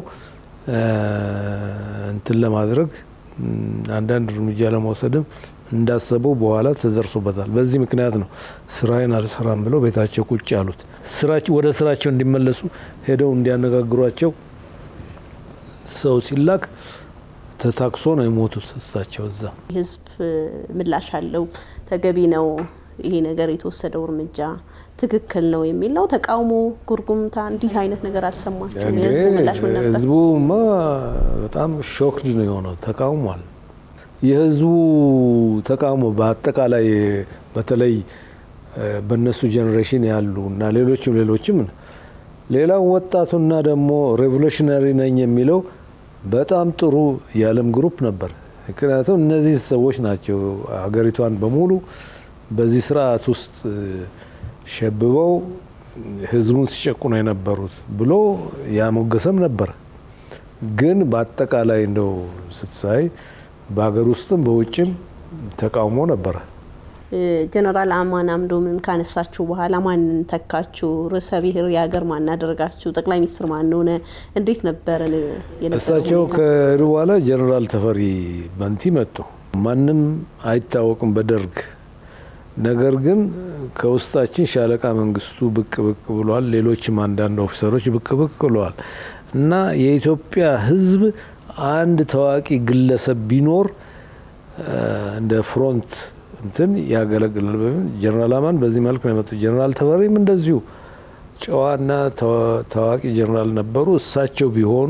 እንትን ለማድረግ አንዳንድ እርምጃ ለመውሰድም እንዳሰቡ በኋላ ተደርሶበታል። በዚህ ምክንያት ነው ስራዬን አልሰራም ብለው ቤታቸው ቁጭ ያሉት። ወደ ስራቸው እንዲመለሱ ሄደው እንዲያነጋግሯቸው ሰው ሲላክ ተታክሶ ነው የሞቱት እሳቸው እዛ። ህዝብ ምላሽ አለው፣ ተገቢ ነው ይሄ ነገር የተወሰደው እርምጃ ትክክል ነው የሚል ነው። ተቃውሞ፣ ጉርጉምታ እንዲህ አይነት ነገር አልሰማችሁም? የህዝቡ ምላሽ ምን ነበር? ህዝቡማ በጣም ሾክድ ነው የሆነው፣ ተቃውሟል። የህዝቡ ተቃውሞ በአጠቃላይ በተለይ በእነሱ ጄኔሬሽን ያሉ እና ሌሎችም ሌሎችም ሌላው ወጣቱና ደግሞ ሬቮሉሽነሪ ነኝ የሚለው በጣም ጥሩ የዓለም ግሩፕ ነበር። ምክንያቱም እነዚህ ሰዎች ናቸው ሀገሪቷን በሙሉ በዚህ ስርዓት ውስጥ ሸብበው ህዝቡን ሲጨቁኑ የነበሩት ብሎ ያሞገሰም ነበር። ግን በአጠቃላይ እንደው ስትሳይ በሀገር ውስጥም በውጭም ተቃውሞ ነበረ። ጀነራል አማን አምዶምን ካነሳችሁ በኋላ ማንን ተካችሁ? ርዕሰ ብሔር የሀገር ማን አደረጋችሁ? ጠቅላይ ሚኒስትር ማን ሆነ? እንዴት ነበረ የነበረው እሳቸው ሁኔታ? ከሄዱ በኋላ ጀነራል ተፈሪ በንቲ መጡ። ማንም አይታወቅም በደርግ ነገር ግን ከውስጣችን ሻለቃ መንግስቱ ብቅ ብቅ ብሏል። ሌሎችም አንዳንድ ኦፊሰሮች ብቅ ብቅ ብለዋል እና የኢትዮጵያ ህዝብ አንድ ታዋቂ ግለሰብ ቢኖር እንደ ፍሮንት እንትን ያገለግላል በሚል ጀነራል አማን በዚህ መልክ ነው የመጡ። ጀነራል ተፈሪም እንደዚሁ ጨዋና ታዋቂ ጀነራል ነበሩ። እሳቸው ቢሆኑ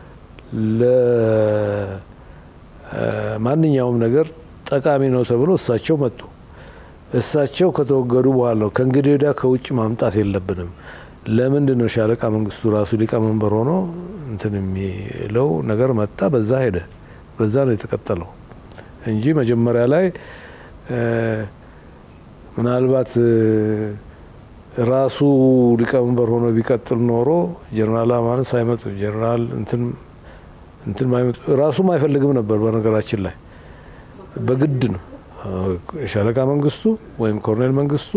ለማንኛውም ነገር ጠቃሚ ነው ተብሎ እሳቸው መጡ። እሳቸው ከተወገዱ በኋላ ነው ከእንግዲህ ወዲያ ከውጭ ማምጣት የለብንም። ለምንድን ነው ሻለቃ መንግስቱ ራሱ ሊቀመንበር ሆኖ እንትን የሚለው ነገር መጣ። በዛ ሄደ። በዛ ነው የተቀጠለው እንጂ መጀመሪያ ላይ ምናልባት ራሱ ሊቀመንበር ሆኖ ቢቀጥል ኖሮ ጀነራል አማን ሳይመጡ ጀነራል እንትን እንትን ማይመጡ ራሱም አይፈልግም ነበር። በነገራችን ላይ በግድ ነው ሻለቃ መንግስቱ ወይም ኮሎኔል መንግስቱ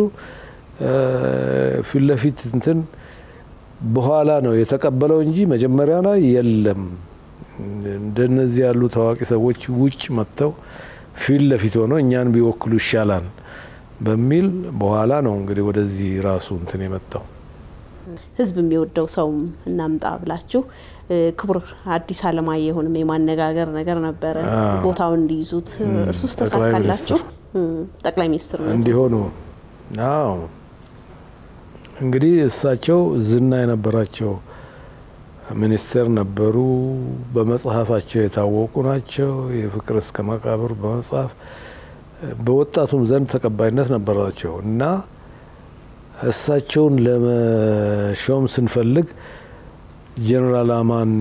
ፊት ለፊት እንትን በኋላ ነው የተቀበለው እንጂ መጀመሪያ ላይ የለም። እንደነዚህ ያሉ ታዋቂ ሰዎች ውጭ መጥተው ፊት ለፊት ሆነው እኛን ቢወክሉ ይሻላል በሚል በኋላ ነው እንግዲህ ወደዚህ ራሱ እንትን የመጣው። ህዝብ የሚወደው ሰውም እናምጣ ብላችሁ ክቡር አዲስ አለማየሁንም የማነጋገር ነገር ነበረ ቦታውን እንዲይዙት። እርሱስ ተሳካላችሁ? ጠቅላይ ሚኒስትር እንዲሆኑ አዎ እንግዲህ እሳቸው ዝና የነበራቸው ሚኒስቴር ነበሩ። በመጽሐፋቸው የታወቁ ናቸው። የፍቅር እስከ መቃብር በመጽሐፍ በወጣቱም ዘንድ ተቀባይነት ነበራቸው እና እሳቸውን ለመሾም ስንፈልግ ጀነራል አማን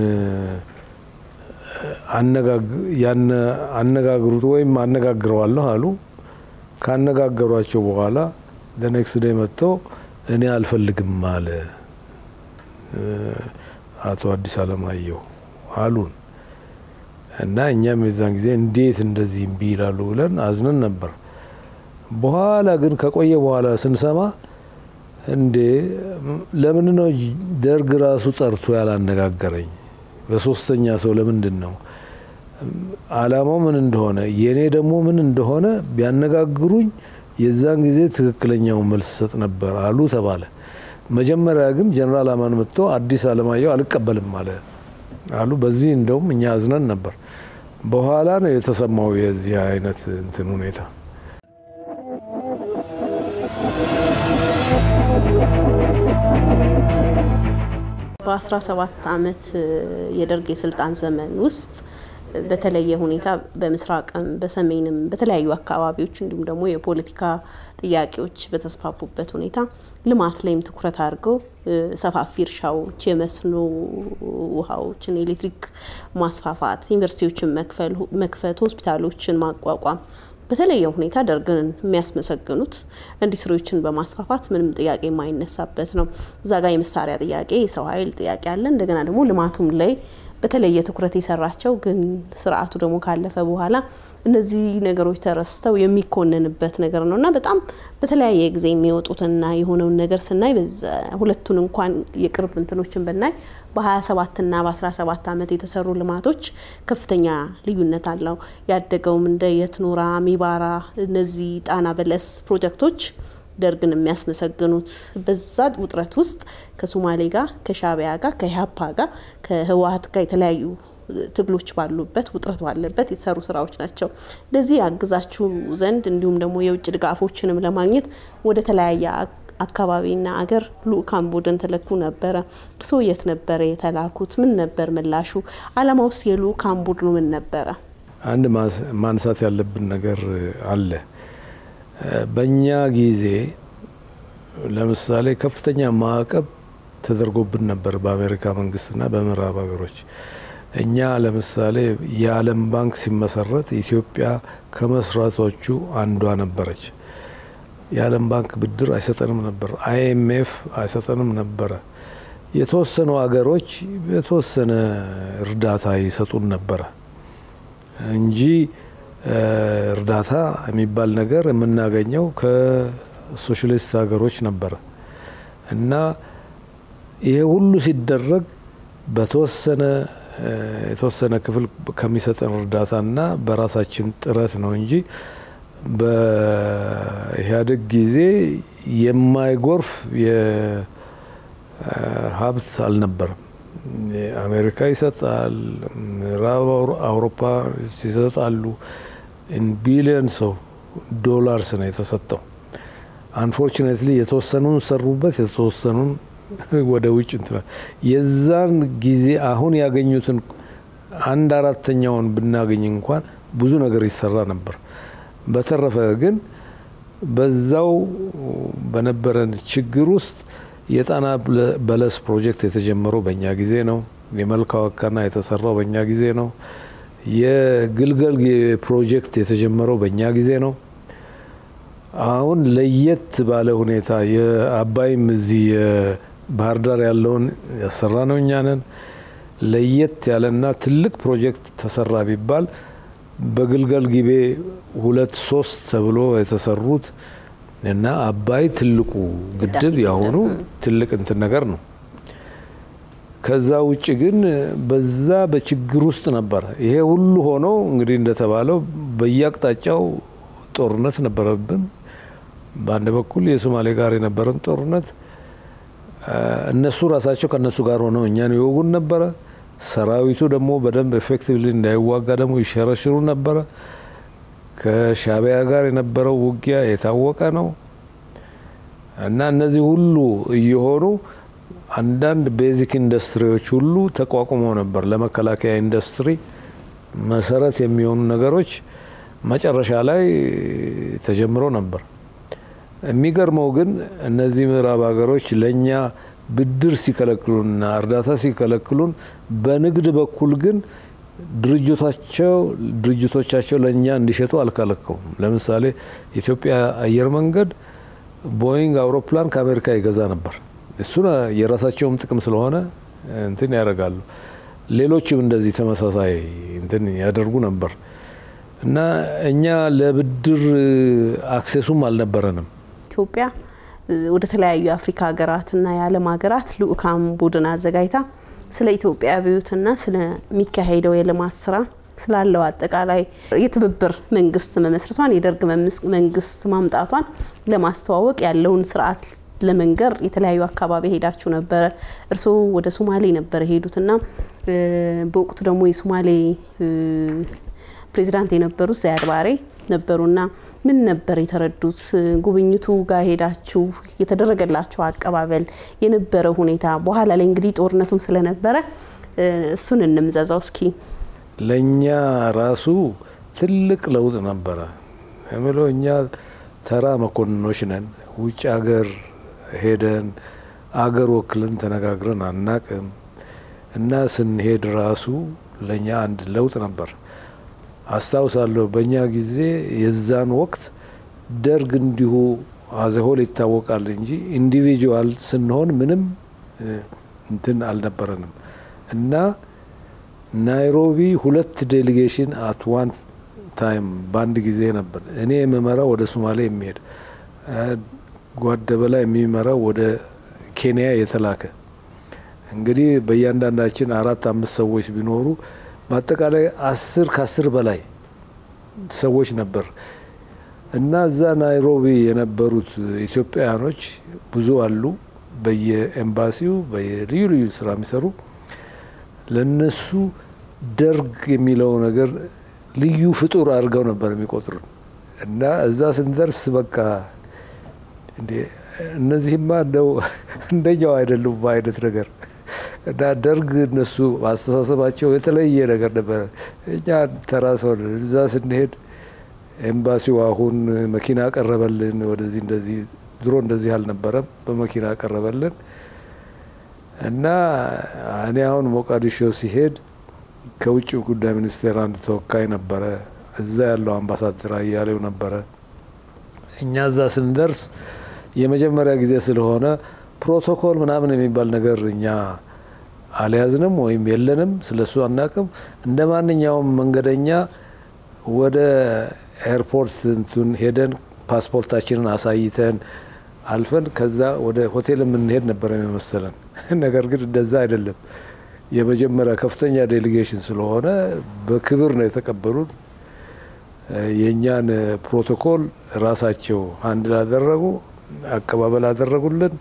አነጋግሩት ወይም አነጋግረዋለሁ አሉ። ካነጋገሯቸው በኋላ ለኔክስት ዴይ መጥቶ እኔ አልፈልግም አለ አቶ አዲስ አለማየሁ አሉን እና እኛም የዛን ጊዜ እንዴት እንደዚህ እምቢ ይላሉ ብለን አዝነን ነበር። በኋላ ግን ከቆየ በኋላ ስንሰማ እንዴ ለምን ነው ደርግ ራሱ ጠርቶ ያላነጋገረኝ? በሶስተኛ ሰው ለምንድን ነው? አላማው ምን እንደሆነ የእኔ ደግሞ ምን እንደሆነ ቢያነጋግሩኝ የዛን ጊዜ ትክክለኛው መልስ ሰጥ ነበር አሉ ተባለ። መጀመሪያ ግን ጀነራል አማን መጥቶ አዲስ አለማየሁ አልቀበልም አለ አሉ። በዚህ እንደውም እኛ አዝነን ነበር። በኋላ ነው የተሰማው የዚህ አይነት እንትን ሁኔታ። በ17 ዓመት የደርግ የስልጣን ዘመን ውስጥ በተለየ ሁኔታ በምስራቅም በሰሜንም በተለያዩ አካባቢዎች እንዲሁም ደግሞ የፖለቲካ ጥያቄዎች በተስፋፉበት ሁኔታ ልማት ላይም ትኩረት አድርገው ሰፋፊ እርሻዎች፣ የመስኖ ውሃዎችን፣ ኤሌክትሪክ ማስፋፋት፣ ዩኒቨርሲቲዎችን መክፈት፣ ሆስፒታሎችን ማቋቋም በተለየ ሁኔታ ደርግን የሚያስመሰግኑት ኢንዱስትሪዎችን በማስፋፋት ምንም ጥያቄ የማይነሳበት ነው። እዛ ጋር የመሳሪያ ጥያቄ፣ የሰው ኃይል ጥያቄ አለ። እንደገና ደግሞ ልማቱም ላይ በተለየ ትኩረት የሰራቸው ግን ስርዓቱ ደግሞ ካለፈ በኋላ እነዚህ ነገሮች ተረስተው የሚኮንንበት ነገር ነው እና በጣም በተለያየ ጊዜ የሚወጡትና የሆነውን ነገር ስናይ ሁለቱን እንኳን የቅርብ እንትኖችን ብናይ በ27 እና በ17 ዓመት የተሰሩ ልማቶች ከፍተኛ ልዩነት አለው። ያደገውም እንደ የትኖራ፣ ሚባራ እነዚህ ጣና በለስ ፕሮጀክቶች ደርግን የሚያስመሰግኑት በዛ ውጥረት ውስጥ ከሶማሌ ጋር ከሻቢያ ጋር ከኢህአፓ ጋር ከህወሀት ጋር የተለያዩ ትግሎች ባሉበት ውጥረት ባለበት የተሰሩ ስራዎች ናቸው። ለዚህ ያግዛችሁ ዘንድ እንዲሁም ደግሞ የውጭ ድጋፎችንም ለማግኘት ወደ ተለያየ አካባቢና አገር ልኡካን ቡድን ተለኩ ነበረ። እርስዎ የት ነበረ የተላኩት? ምን ነበር ምላሹ? አላማውስ የልኡካን ቡድኑ ምን ነበረ? አንድ ማንሳት ያለብን ነገር አለ። በእኛ ጊዜ ለምሳሌ ከፍተኛ ማዕቀብ ተደርጎብን ነበር በአሜሪካ መንግስትና በምዕራብ ሀገሮች። እኛ ለምሳሌ የዓለም ባንክ ሲመሰረት ኢትዮጵያ ከመስራቶቹ አንዷ ነበረች። የዓለም ባንክ ብድር አይሰጠንም ነበር። አይኤምኤፍ አይሰጠንም ነበረ። የተወሰኑ ሀገሮች የተወሰነ እርዳታ ይሰጡን ነበረ እንጂ እርዳታ የሚባል ነገር የምናገኘው ከሶሻሊስት ሀገሮች ነበረ እና ይሄ ሁሉ ሲደረግ በተወሰነ የተወሰነ ክፍል ከሚሰጠን እርዳታና በራሳችን ጥረት ነው እንጂ በኢህአዴግ ጊዜ የማይጎርፍ የሀብት አልነበረም። አሜሪካ ይሰጣል፣ ምዕራብ አውሮፓ ይሰጣሉ። ቢሊየንስ ኦፍ ዶላርስ ነው የተሰጠው። አንፎርቹኔትሊ የተወሰኑን ሰሩበት፣ የተወሰኑን ወደ ውጭ እንትና የዛን ጊዜ አሁን ያገኙትን አንድ አራተኛውን ብናገኝ እንኳን ብዙ ነገር ይሰራ ነበር። በተረፈ ግን በዛው በነበረን ችግር ውስጥ የጣና በለስ ፕሮጀክት የተጀመረው በእኛ ጊዜ ነው። የመልካ ወካና የተሰራው በእኛ ጊዜ ነው። የግልገል ፕሮጀክት የተጀመረው በእኛ ጊዜ ነው። አሁን ለየት ባለ ሁኔታ የአባይም እዚህ ባህር ዳር ያለውን ያሰራ ነው እኛ ነን። ለየት ያለና ትልቅ ፕሮጀክት ተሰራ ቢባል በግልገል ጊቤ ሁለት ሶስት ተብሎ የተሰሩት እና አባይ ትልቁ ግድብ ያሆኑ ትልቅ እንትን ነገር ነው። ከዛ ውጭ ግን በዛ በችግር ውስጥ ነበረ። ይሄ ሁሉ ሆኖ እንግዲህ እንደተባለው በየአቅጣጫው ጦርነት ነበረብን። በአንድ በኩል የሶማሌ ጋር የነበረን ጦርነት እነሱ ራሳቸው ከእነሱ ጋር ሆነው እኛን ይወጉን ነበረ። ሰራዊቱ ደግሞ በደንብ ኤፌክቲቭሊ እንዳይዋጋ ደግሞ ይሸረሽሩ ነበረ። ከሻቢያ ጋር የነበረው ውጊያ የታወቀ ነው እና እነዚህ ሁሉ እየሆኑ አንዳንድ ቤዚክ ኢንዱስትሪዎች ሁሉ ተቋቁመው ነበር። ለመከላከያ ኢንዱስትሪ መሰረት የሚሆኑ ነገሮች መጨረሻ ላይ ተጀምሮ ነበር። የሚገርመው ግን እነዚህ ምዕራብ ሀገሮች ለእኛ ብድር ሲከለክሉንና እርዳታ ሲከለክሉን በንግድ በኩል ግን ድርጅቶቻቸው ድርጅቶቻቸው ለእኛ እንዲሸጡ አልከለከሉም። ለምሳሌ ኢትዮጵያ አየር መንገድ ቦይንግ አውሮፕላን ከአሜሪካ ይገዛ ነበር። እሱን የራሳቸውም ጥቅም ስለሆነ እንትን ያደርጋሉ። ሌሎችም እንደዚህ ተመሳሳይ እንትን ያደርጉ ነበር እና እኛ ለብድር አክሴሱም አልነበረንም። ኢትዮጵያ ወደ ተለያዩ የአፍሪካ ሀገራትና የዓለም ሀገራት ልኡካን ቡድን አዘጋጅታ ስለ ኢትዮጵያ አብዮትና ስለሚካሄደው የልማት ስራ ስላለው አጠቃላይ የትብብር መንግስት መመስረቷን የደርግ መንግስት ማምጣቷን ለማስተዋወቅ ያለውን ስርዓት ለመንገር የተለያዩ አካባቢ ሄዳችሁ ነበረ። እርስዎ ወደ ሶማሌ ነበረ ሄዱትና በወቅቱ ደግሞ የሶማሌ ፕሬዚዳንት የነበሩት ዛያድ ባሬ ነበሩና ምን ነበር የተረዱት? ጉብኝቱ ጋር ሄዳችሁ የተደረገላቸው አቀባበል የነበረው ሁኔታ በኋላ ላይ እንግዲህ ጦርነቱም ስለነበረ እሱን እንምዘዛው እስኪ። ለእኛ ራሱ ትልቅ ለውጥ ነበረ የምለው እኛ ተራ መኮንኖች ነን። ውጭ ሀገር ሄደን አገር ወክለን ተነጋግረን አናቅም እና ስንሄድ ራሱ ለእኛ አንድ ለውጥ ነበር። አስታውሳለሁ በእኛ ጊዜ የዛን ወቅት ደርግ እንዲሁ አዘሆል ይታወቃል እንጂ ኢንዲቪጁዋል ስንሆን ምንም እንትን አልነበረንም እና ናይሮቢ ሁለት ዴሊጌሽን አት ዋን ታይም በአንድ ጊዜ ነበር። እኔ የምመራው ወደ ሶማሌ የሚሄድ ጓደበላ የሚመራው ወደ ኬንያ የተላከ እንግዲህ በእያንዳንዳችን አራት አምስት ሰዎች ቢኖሩ በአጠቃላይ አስር ከአስር በላይ ሰዎች ነበር እና እዛ ናይሮቢ የነበሩት ኢትዮጵያውያኖች ብዙ አሉ። በየኤምባሲው በየልዩ ልዩ ስራ የሚሰሩ ለነሱ ደርግ የሚለው ነገር ልዩ ፍጡር አድርገው ነበር የሚቆጥሩን እና እዛ ስንደርስ በቃ እንዴ እነዚህማ እንደው እንደኛው አይደሉም አይነት ነገር እና ደርግ እነሱ አስተሳሰባቸው የተለየ ነገር ነበረ። እኛ ተራ ሰው እዛ ስንሄድ ኤምባሲው አሁን መኪና ቀረበልን ወደዚህ እንደዚህ ድሮ እንደዚህ አልነበረም። በመኪና ቀረበልን እና እኔ አሁን ሞቃዲሾ ሲሄድ ከውጭ ጉዳይ ሚኒስቴር አንድ ተወካይ ነበረ። እዛ ያለው አምባሳደር አያሌው ነበረ። እኛ እዛ ስንደርስ የመጀመሪያ ጊዜ ስለሆነ ፕሮቶኮል ምናምን የሚባል ነገር እኛ አልያዝንም ወይም የለንም፣ ስለሱ አናቅም። እንደ ማንኛውም መንገደኛ ወደ ኤርፖርት እንትን ሄደን ፓስፖርታችንን አሳይተን አልፈን ከዛ ወደ ሆቴል የምንሄድ ነበር የመሰለን። ነገር ግን እንደዛ አይደለም። የመጀመሪያ ከፍተኛ ዴሊጌሽን ስለሆነ በክብር ነው የተቀበሉን። የእኛን ፕሮቶኮል ራሳቸው አንድ ላደረጉ አቀባበል አደረጉልን።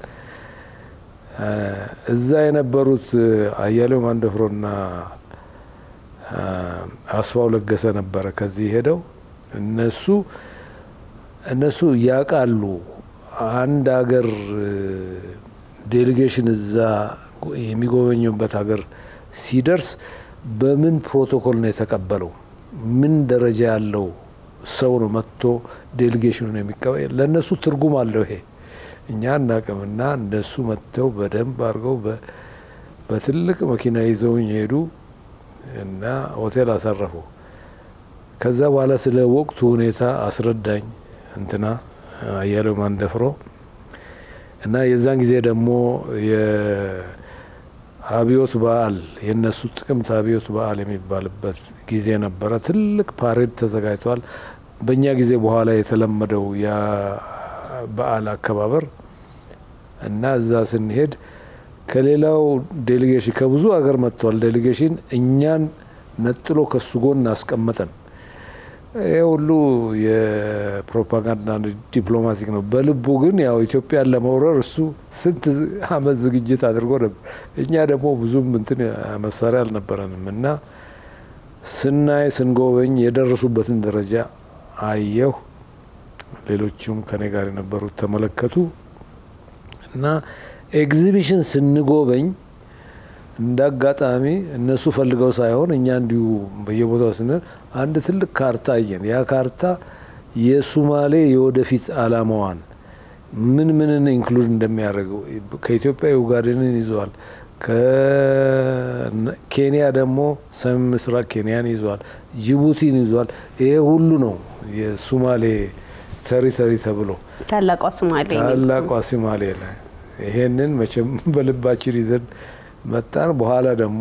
እዛ የነበሩት አያሌው ማንደፍሮና አስፋው ለገሰ ነበረ ከዚህ ሄደው እነሱ እነሱ ያውቃሉ አንድ ሀገር ዴሊጌሽን እዛ የሚጎበኙበት ሀገር ሲደርስ በምን ፕሮቶኮል ነው የተቀበለው፣ ምን ደረጃ ያለው ሰው ነው መጥቶ ዴሊጌሽኑ ነው የሚቀበል። ለእነሱ ትርጉም አለው ይሄ እኛ እናቅምና እነሱ መጥተው በደንብ አድርገው በትልቅ መኪና ይዘውኝ ሄዱ እና ሆቴል አሳረፉ። ከዛ በኋላ ስለ ወቅቱ ሁኔታ አስረዳኝ እንትና አያሌው ማንደፍሮ እና የዛን ጊዜ ደግሞ የአብዮት በዓል የእነሱ ጥቅምት አብዮት በዓል የሚባልበት ጊዜ ነበረ። ትልቅ ፓሬድ ተዘጋጅቷል። በእኛ ጊዜ በኋላ የተለመደው በዓል አከባበር እና እዛ ስንሄድ ከሌላው ዴሌጌሽን ከብዙ ሀገር መጥቷል። ዴሌጌሽን እኛን ነጥሎ ከሱ ጎን አስቀመጠን። ይህ ሁሉ የፕሮፓጋንዳ ዲፕሎማቲክ ነው። በልቡ ግን ያው ኢትዮጵያን ለመውረር እሱ ስንት አመት ዝግጅት አድርጎ ነበር። እኛ ደግሞ ብዙም እንትን መሳሪያ አልነበረንም እና ስናይ ስንጎበኝ የደረሱበትን ደረጃ አየሁ። ሌሎቹም ከኔ ጋር የነበሩት ተመለከቱ እና ኤግዚቢሽን ስንጎበኝ እንደ አጋጣሚ እነሱ ፈልገው ሳይሆን እኛ እንዲሁ በየቦታው ስንል አንድ ትልቅ ካርታ አየን። ያ ካርታ የሱማሌ የወደፊት አላማዋን ምን ምንን ኢንክሉድ እንደሚያደርገው ከኢትዮጵያ ዩጋዴንን ይዘዋል። ከኬንያ ደግሞ ሰሜን ምስራቅ ኬንያን ይዘዋል። ጅቡቲን ይዘዋል። ይሄ ሁሉ ነው የሱማሌ ተሪተሪ ተብሎ ታላቋ ሶማሌ ታላቋ ሶማሌ ላይ ይሄንን መቼም በልባችን ይዘን መጣን። በኋላ ደግሞ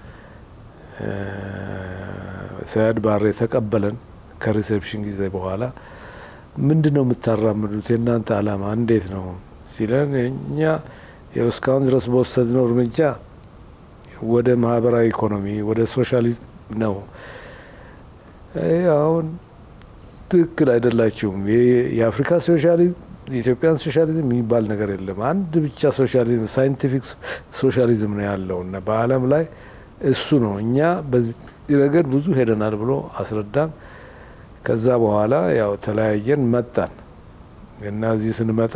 ሰያድ ባሬ ተቀበለን ከሪሴፕሽን ጊዜ በኋላ ምንድን ነው የምታራምዱት? የእናንተ አላማ እንዴት ነው ሲለን እኛ እስካሁን ድረስ በወሰድነው እርምጃ ወደ ማህበራዊ ኢኮኖሚ ወደ ሶሻሊዝም ነው። አሁን ትክክል አይደላችሁም። የአፍሪካ ሶሻሊዝም የኢትዮጵያን ሶሻሊዝም የሚባል ነገር የለም። አንድ ብቻ ሶሻሊዝም ሳይንቲፊክ ሶሻሊዝም ነው ያለው እና በዓለም ላይ እሱ ነው። እኛ በዚህ ረገድ ብዙ ሄደናል ብሎ አስረዳን። ከዛ በኋላ ያው ተለያየን መጣን እና እዚህ ስንመጣ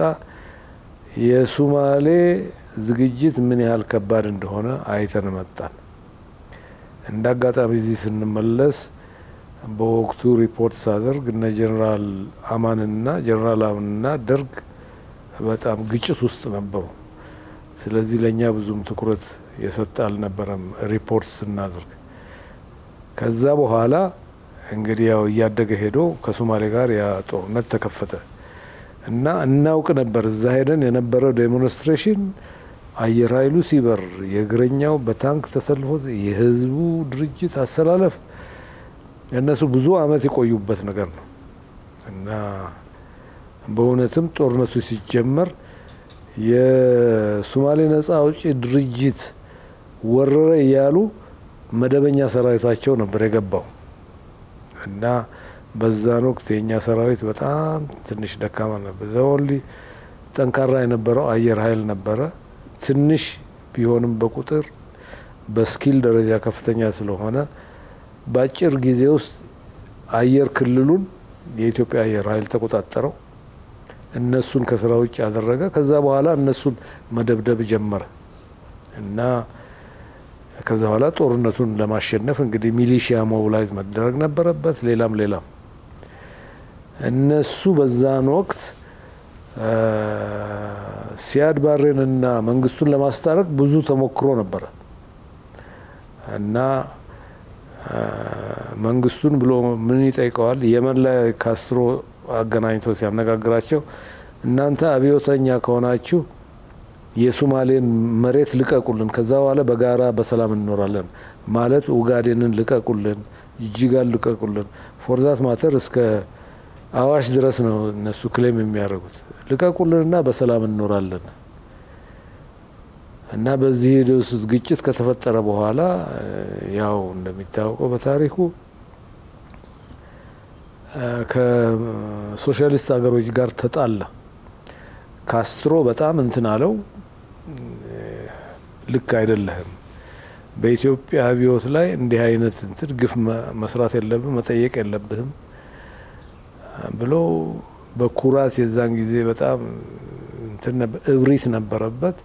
የሱማሌ ዝግጅት ምን ያህል ከባድ እንደሆነ አይተን መጣን። እንደ አጋጣሚ እዚህ ስንመለስ በወቅቱ ሪፖርት ሳደርግ እነ ጀኔራል አማንና ጀኔራል አማንና ደርግ በጣም ግጭት ውስጥ ነበሩ። ስለዚህ ለእኛ ብዙም ትኩረት የሰጠ አልነበረም ሪፖርት ስናደርግ። ከዛ በኋላ እንግዲህ ያው እያደገ ሄዶ ከሶማሌ ጋር ያ ጦርነት ተከፈተ እና እናውቅ ነበር እዛ ሄደን የነበረው ዴሞንስትሬሽን አየር ኃይሉ ሲበር የእግረኛው በታንክ ተሰልፎ የህዝቡ ድርጅት አሰላለፍ እነሱ ብዙ አመት የቆዩበት ነገር ነው እና በእውነትም ጦርነቱ ሲጀመር የሶማሌ ነጻ አውጪ ድርጅት ወረረ እያሉ መደበኛ ሰራዊታቸው ነበር የገባው እና በዛን ወቅት የእኛ ሰራዊት በጣም ትንሽ ደካማ ነበር። ዘኦንሊ ጠንካራ የነበረው አየር ኃይል ነበረ። ትንሽ ቢሆንም በቁጥር በስኪል ደረጃ ከፍተኛ ስለሆነ በአጭር ጊዜ ውስጥ አየር ክልሉን የኢትዮጵያ አየር ኃይል ተቆጣጠረው። እነሱን ከስራ ውጭ ያደረገ። ከዛ በኋላ እነሱን መደብደብ ጀመረ እና ከዛ በኋላ ጦርነቱን ለማሸነፍ እንግዲህ ሚሊሺያ ሞቢላይዝ መደረግ ነበረበት። ሌላም ሌላም እነሱ በዛን ወቅት ሲያድ ባሬንና መንግስቱን ለማስታረቅ ብዙ ተሞክሮ ነበረ እና መንግስቱን ብሎ ምን ይጠይቀዋል? የመን ላይ ካስትሮ አገናኝቶ ሲያነጋግራቸው እናንተ አብዮተኛ ከሆናችሁ የሱማሌን መሬት ልቀቁልን፣ ከዛ በኋላ በጋራ በሰላም እንኖራለን ማለት ኡጋዴንን ልቀቁልን፣ ጅጅጋን ልቀቁልን፣ ፎርዛት ማተር እስከ አዋሽ ድረስ ነው እነሱ ክሌም የሚያደርጉት ልቀቁልንና በሰላም እንኖራለን እና በዚህ ውስጥ ግጭት ከተፈጠረ በኋላ ያው እንደሚታወቀው በታሪኩ ከሶሻሊስት ሀገሮች ጋር ተጣላ። ካስትሮ በጣም እንትን አለው፣ ልክ አይደለህም፣ በኢትዮጵያ አብዮት ላይ እንዲህ አይነት እንትን ግፍ መስራት የለብህም፣ መጠየቅ የለብህም ብሎ በኩራት የዛን ጊዜ በጣም እንትን እብሪት ነበረበት።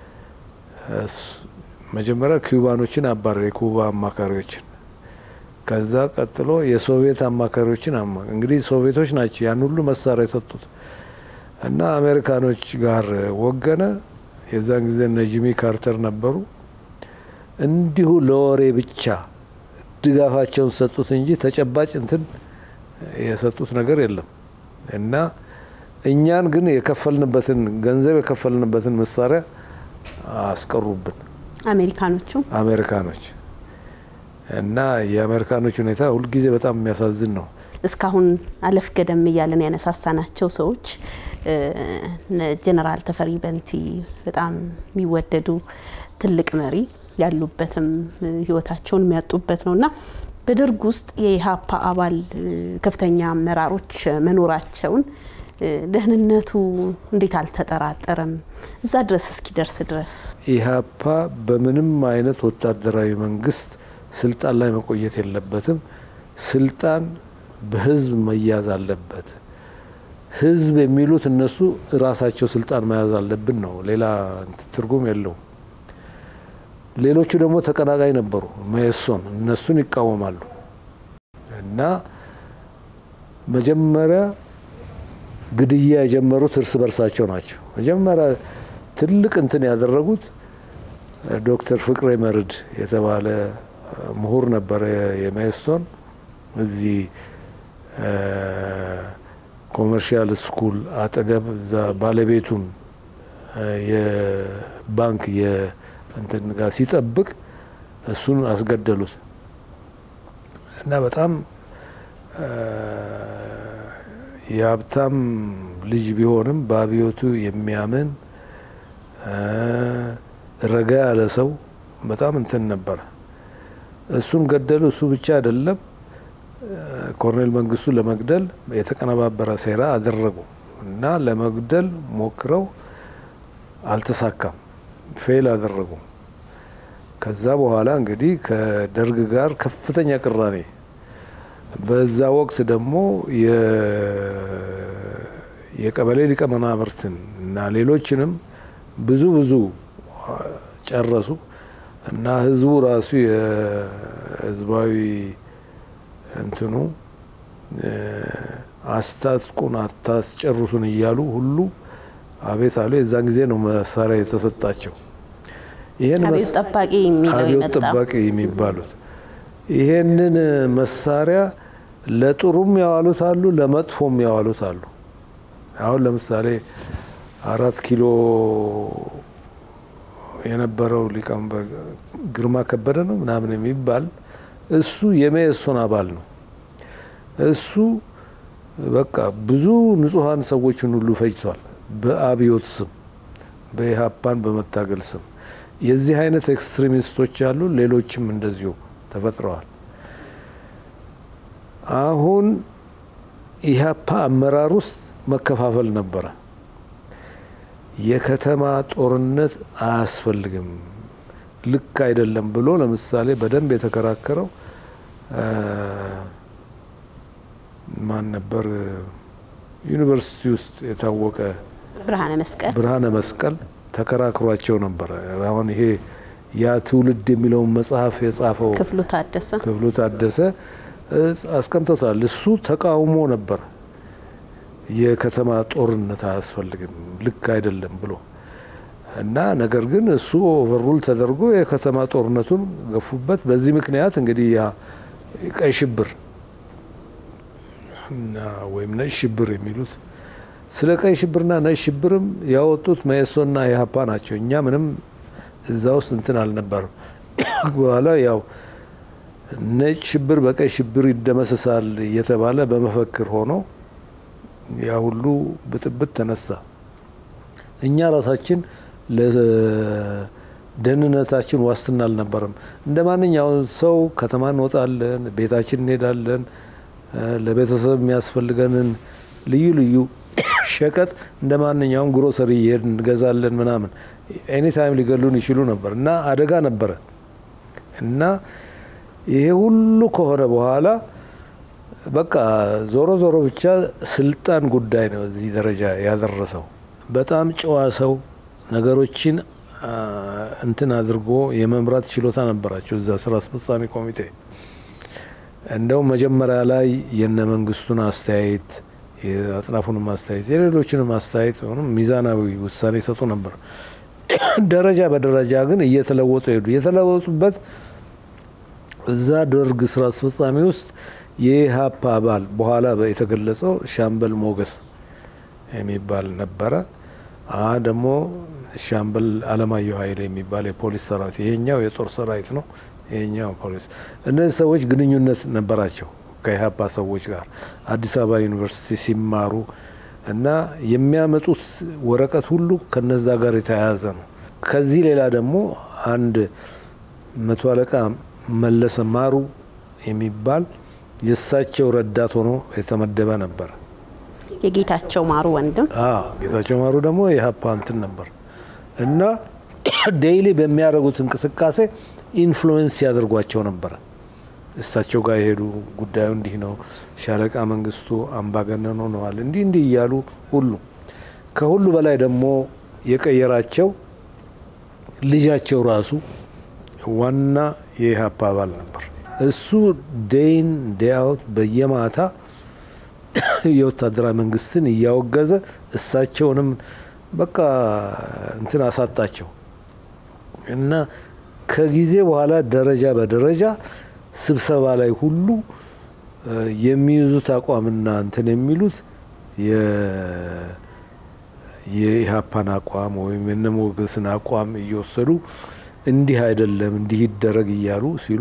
መጀመሪያ ኩባኖችን አባረረ፣ የኩባ አማካሪዎችን። ከዛ ቀጥሎ የሶቪየት አማካሪዎችን አማ እንግዲህ ሶቪየቶች ናቸው ያን ሁሉ መሳሪያ የሰጡት እና አሜሪካኖች ጋር ወገነ። የዛን ጊዜ እነ ጂሚ ካርተር ነበሩ። እንዲሁ ለወሬ ብቻ ድጋፋቸውን ሰጡት እንጂ ተጨባጭ እንትን የሰጡት ነገር የለም እና እኛን ግን የከፈልንበትን ገንዘብ የከፈልንበትን መሳሪያ አስቀሩብን አሜሪካኖቹ አሜሪካኖች እና የአሜሪካኖች ሁኔታ ሁልጊዜ በጣም የሚያሳዝን ነው። እስካሁን አለፍ ገደም እያለን ያነሳሳናቸው ሰዎች ጀነራል ተፈሪ በንቲ በጣም የሚወደዱ ትልቅ መሪ ያሉበትም ህይወታቸውን የሚያጡበት ነው እና በደርግ ውስጥ የኢህአፓ አባል ከፍተኛ አመራሮች መኖራቸውን ደህንነቱ እንዴት አልተጠራጠረም? እዛ ድረስ እስኪደርስ ድረስ ኢህአፓ በምንም አይነት ወታደራዊ መንግስት ስልጣን ላይ መቆየት የለበትም። ስልጣን በህዝብ መያዝ አለበት። ህዝብ የሚሉት እነሱ ራሳቸው ስልጣን መያዝ አለብን ነው። ሌላ ትርጉም የለውም። ሌሎቹ ደግሞ ተቀናቃኝ ነበሩ። መኢሶን እነሱን ይቃወማሉ እና መጀመሪያ ግድያ የጀመሩት እርስ በርሳቸው ናቸው። መጀመሪያ ትልቅ እንትን ያደረጉት ዶክተር ፍቅሬ መርድ የተባለ ምሁር ነበረ የመኢሶን እዚህ ኮመርሻል ስኩል አጠገብ እዛ ባለቤቱን የባንክ እንትን ጋር ሲጠብቅ እሱን አስገደሉት እና በጣም የሀብታም ልጅ ቢሆንም በአብዮቱ የሚያምን ረጋ ያለ ሰው በጣም እንትን ነበረ። እሱን ገደሉ። እሱ ብቻ አይደለም፣ ኮሎኔል መንግስቱ ለመግደል የተቀነባበረ ሴራ አደረጉ እና ለመግደል ሞክረው አልተሳካም። ፌል አደረጉ። ከዛ በኋላ እንግዲህ ከደርግ ጋር ከፍተኛ ቅራኔ፣ በዛ ወቅት ደግሞ የቀበሌ ሊቀመናብርትን እና ሌሎችንም ብዙ ብዙ ጨረሱ እና ህዝቡ ራሱ የህዝባዊ እንትኑ አስታጥቁን አታስጨርሱን እያሉ ሁሉ አቤት አሉ። የዛን ጊዜ ነው መሳሪያ የተሰጣቸው። ይሄን አብዮት ጠባቂ የሚለው አብዮት የመጣው ጠባቂ የሚባሉት ይሄንን መሳሪያ ለጥሩም ያዋሉት አሉ፣ ለመጥፎም ያዋሉት አሉ። አሁን ለምሳሌ አራት ኪሎ የነበረው ሊቀመንበር ግርማ ከበደ ነው ምናምን የሚባል እሱ የመኢሶን አባል ነው። እሱ በቃ ብዙ ንጹሐን ሰዎችን ሁሉ ፈጅቷል። በአብዮት ስም በኢህአፓን በመታገል ስም የዚህ አይነት ኤክስትሪሚስቶች አሉ። ሌሎችም እንደዚሁ ተፈጥረዋል። አሁን ኢህአፓ አመራር ውስጥ መከፋፈል ነበረ። የከተማ ጦርነት አያስፈልግም፣ ልክ አይደለም ብሎ ለምሳሌ በደንብ የተከራከረው ማን ነበር ዩኒቨርሲቲ ውስጥ የታወቀ ብርሃነ መስቀል ብርሃነ መስቀል ተከራክሯቸው ነበረ። አሁን ይሄ ያ ትውልድ የሚለውን መጽሐፍ የጻፈው ክፍሉ ታደሰ ክፍሉ ታደሰ አስቀምጦታል። እሱ ተቃውሞ ነበር። የከተማ ጦርነት አያስፈልግም፣ ልክ አይደለም ብሎ እና ነገር ግን እሱ ኦቨርሩል ተደርጎ የከተማ ጦርነቱን ገፉበት። በዚህ ምክንያት እንግዲህ ያ ቀይ ሽብር እና ወይም ነጭ ሽብር የሚሉት ስለ ቀይ ሽብርና ነጭ ሽብርም ያወጡት መኢሶንና ኢህአፓ ናቸው። እኛ ምንም እዛ ውስጥ እንትን አልነበርም። በኋላ ያው ነጭ ሽብር በቀይ ሽብር ይደመሰሳል እየተባለ በመፈክር ሆኖ ያ ሁሉ ብጥብጥ ተነሳ። እኛ ራሳችን ለደህንነታችን ዋስትና አልነበረም። እንደ ማንኛውም ሰው ከተማ እንወጣለን፣ ቤታችን እንሄዳለን፣ ለቤተሰብ የሚያስፈልገንን ልዩ ልዩ ሸቀጥ እንደ ማንኛውም ግሮሰሪ እየሄድ እንገዛለን ምናምን። ኤኒታይም ሊገሉን ይችሉ ነበር እና አደጋ ነበረ እና ይሄ ሁሉ ከሆነ በኋላ በቃ ዞሮ ዞሮ ብቻ ስልጣን ጉዳይ ነው እዚህ ደረጃ ያደረሰው። በጣም ጨዋ ሰው ነገሮችን እንትን አድርጎ የመምራት ችሎታ ነበራቸው እዛ ስራ አስፈጻሚ ኮሚቴ። እንደውም መጀመሪያ ላይ የነ መንግስቱን አስተያየት የአጥናፉንም አስተያየት የሌሎችንም አስተያየት ሆኖ ሚዛናዊ ውሳኔ ይሰጡ ነበር። ደረጃ በደረጃ ግን እየተለወጡ ሄዱ። የተለወጡበት እዛ ደርግ ስራ አስፈጻሚ ውስጥ የኢህአፓ አባል በኋላ የተገለጸው ሻምበል ሞገስ የሚባል ነበረ። አ ደግሞ ሻምበል አለማየሁ ኃይሌ የሚባል የፖሊስ ሰራዊት፣ ይሄኛው የጦር ሰራዊት ነው፣ ይሄኛው ፖሊስ። እነዚህ ሰዎች ግንኙነት ነበራቸው ከኢህአፓ ሰዎች ጋር አዲስ አበባ ዩኒቨርሲቲ ሲማሩ እና የሚያመጡት ወረቀት ሁሉ ከነዛ ጋር የተያያዘ ነው። ከዚህ ሌላ ደግሞ አንድ መቶ አለቃ መለሰ ማሩ የሚባል የእሳቸው ረዳት ሆኖ የተመደበ ነበር። የጌታቸው ማሩ ወንድም ጌታቸው ማሩ ደግሞ የኢህአፓ እንትን ነበር እና ዴይሊ በሚያደርጉት እንቅስቃሴ ኢንፍሉዌንስ ያደርጓቸው ነበረ። እሳቸው ጋር የሄዱ ጉዳዩ እንዲህ ነው፣ ሻለቃ መንግስቱ አምባገነን ሆነዋል፣ እንዲህ እንዲህ እያሉ ሁሉ ከሁሉ በላይ ደግሞ የቀየራቸው ልጃቸው ራሱ ዋና የኢህአፓ አባል ነበር። እሱ ዴይን ዴይአውት በየማታ የወታደራዊ መንግስትን እያወገዘ እሳቸውንም በቃ እንትን አሳጣቸው እና ከጊዜ በኋላ ደረጃ በደረጃ ስብሰባ ላይ ሁሉ የሚይዙት አቋምና እንትን የሚሉት የኢህአፓን አቋም ወይም የነሞገስን አቋም እየወሰዱ እንዲህ አይደለም እንዲህ ይደረግ እያሉ ሲሉ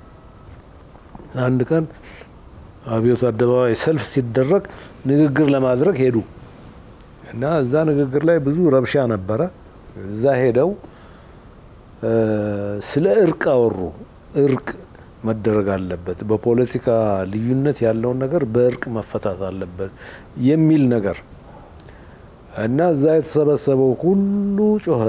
አንድ ቀን አብዮት አደባባይ ሰልፍ ሲደረግ ንግግር ለማድረግ ሄዱ እና እዛ ንግግር ላይ ብዙ ረብሻ ነበረ። እዛ ሄደው ስለ እርቅ አወሩ። እርቅ መደረግ አለበት፣ በፖለቲካ ልዩነት ያለውን ነገር በእርቅ መፈታት አለበት የሚል ነገር እና እዛ የተሰበሰበው ሁሉ ጮኸ።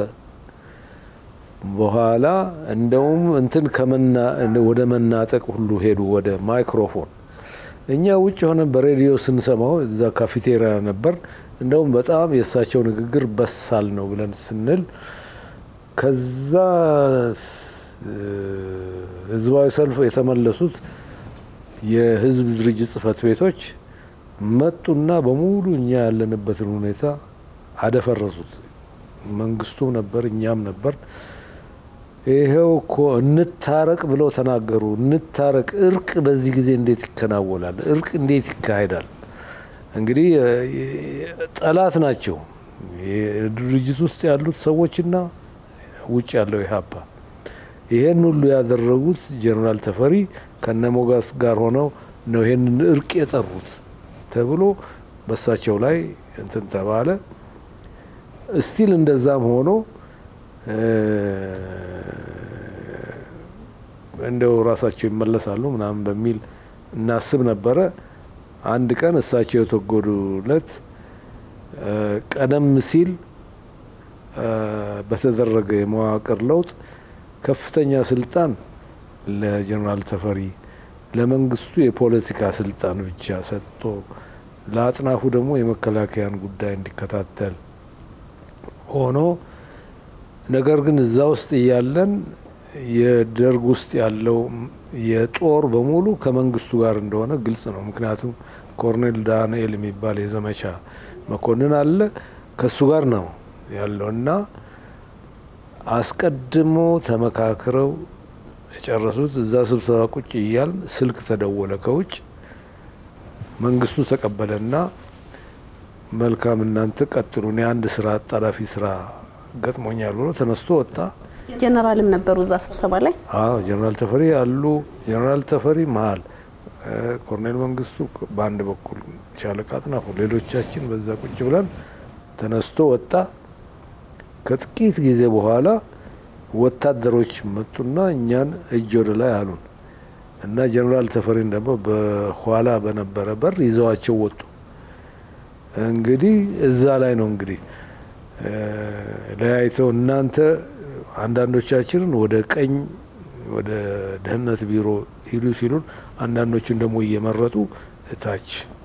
በኋላ እንደውም እንትን ወደ መናጠቅ ሁሉ ሄዱ፣ ወደ ማይክሮፎን። እኛ ውጭ ሆነ በሬዲዮ ስንሰማው እዛ ካፌቴሪያ ነበር። እንደውም በጣም የእሳቸው ንግግር በሳል ነው ብለን ስንል ከዛ ህዝባዊ ሰልፍ የተመለሱት የህዝብ ድርጅት ጽህፈት ቤቶች መጡና በሙሉ እኛ ያለንበትን ሁኔታ አደፈረሱት። መንግስቱም ነበር፣ እኛም ነበር። ይሄው እኮ እንታረቅ ብለው ተናገሩ። እንታረቅ፣ እርቅ በዚህ ጊዜ እንዴት ይከናወናል? እርቅ እንዴት ይካሄዳል? እንግዲህ ጠላት ናቸው ድርጅት ውስጥ ያሉት ሰዎችና ውጭ ያለው ኢህአፓ። ይሄን ሁሉ ያደረጉት ጀኔራል ተፈሪ ከነሞጋስ ጋር ሆነው ነው ይሄንን እርቅ የጠሩት ተብሎ በሳቸው ላይ እንትን ተባለ። እስቲል እንደዛም ሆኖ እንደው ራሳቸው ይመለሳሉ ምናምን በሚል እናስብ ነበረ። አንድ ቀን እሳቸው የተወገዱለት ቀደም ሲል በተደረገ የመዋቅር ለውጥ ከፍተኛ ስልጣን ለጀኔራል ተፈሪ ለመንግስቱ የፖለቲካ ስልጣን ብቻ ሰጥቶ ለአጥናፉ ደግሞ የመከላከያን ጉዳይ እንዲከታተል ሆኖ ነገር ግን እዛ ውስጥ እያለን የደርግ ውስጥ ያለው የጦር በሙሉ ከመንግስቱ ጋር እንደሆነ ግልጽ ነው። ምክንያቱም ኮርኔል ዳንኤል የሚባል የዘመቻ መኮንን አለ ከሱ ጋር ነው ያለው እና አስቀድሞ ተመካክረው የጨረሱት እዛ ስብሰባ ቁጭ እያል ስልክ ተደወለ ከውጭ መንግስቱ ተቀበለና መልካም እናንተ ቀጥሉ፣ እኔ አንድ ስራ አጣዳፊ ስራ ገጥሞኛል ብሎ ተነስቶ ወጣ። ጀነራልም ነበሩ እዛ ስብሰባ ላይ። አዎ ጀነራል ተፈሪ አሉ። ጀነራል ተፈሪ መሀል፣ ኮርኔል መንግስቱ በአንድ በኩል፣ ሻለቃ አጥናፉ፣ ሌሎቻችን በዛ ቁጭ ብለን ተነስቶ ወጣ። ከጥቂት ጊዜ በኋላ ወታደሮች መጡና እኛን እጅ ወደ ላይ አሉን እና ጀነራል ተፈሪን ደግሞ በኋላ በነበረ በር ይዘዋቸው ወጡ። እንግዲህ እዛ ላይ ነው እንግዲህ ለያይተው እናንተ አንዳንዶቻችንን ወደ ቀኝ ወደ ደህንነት ቢሮ ሂዱ ሲሉን፣ አንዳንዶቹን ደግሞ እየመረጡ እታች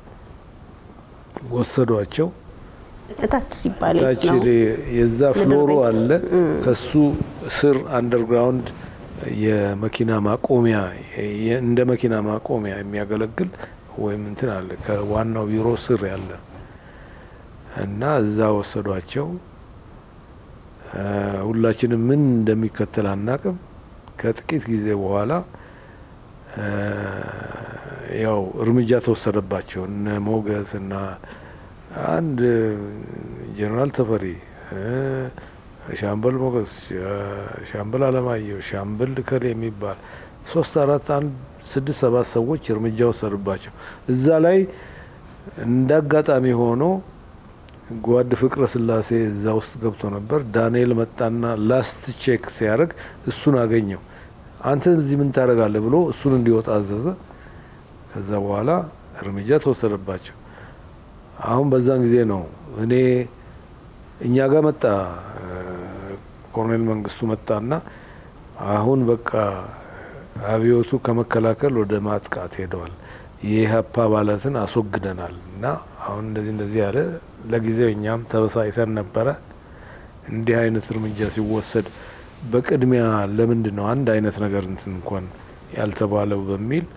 ወሰዷቸው። እታች ሲባል ታች ነው የዛ ምድር ፍሎሩ ቤት። አለ። ከሱ ስር አንደርግራውንድ የመኪና ማቆሚያ የ- እንደ መኪና ማቆሚያ የሚያገለግል ወይም እንትን አለ ከዋናው ቢሮ ስር ያለ እና እዛ ወሰዷቸው። እ ሁላችንም ምን እንደሚከተል አናቅም። ከጥቂት ጊዜ በኋላ እ ያው እርምጃ ተወሰደባቸው። እነ ሞገስ እና አንድ ጀነራል ተፈሪ እ ሻምበል ሞገስ፣ ሻምበል አለማየሁ፣ ሻምበል ከሌ የሚባል ሶስት አራት አንድ ስድስት ሰባት ሰዎች እርምጃ ወሰዱባቸው። እዛ ላይ እንደ አጋጣሚ ሆኖ ጓድ ፍቅረ ስላሴ እዛ ውስጥ ገብቶ ነበር። ዳንኤል መጣና ላስት ቼክ ሲያደርግ እሱን አገኘው። አንተ እዚህ ምን ታደርጋለህ ብሎ እሱን እንዲወጣ አዘዘ። ከዛ በኋላ እርምጃ ተወሰደባቸው። አሁን በዛን ጊዜ ነው እኔ እኛ ጋር መጣ ኮሎኔል መንግስቱ መጣና አሁን በቃ አብዮቱ ከመከላከል ወደ ማጥቃት ሄደዋል፣ የኢህአፓ አባላትን አስወግደናል እና አሁን እንደዚህ እንደዚህ ያለ ለጊዜው እኛም ተበሳይተን ነበረ። እንዲህ አይነት እርምጃ ሲወሰድ በቅድሚያ ለምንድን ነው አንድ አይነት ነገር እንትን እንኳን ያልተባለው በሚል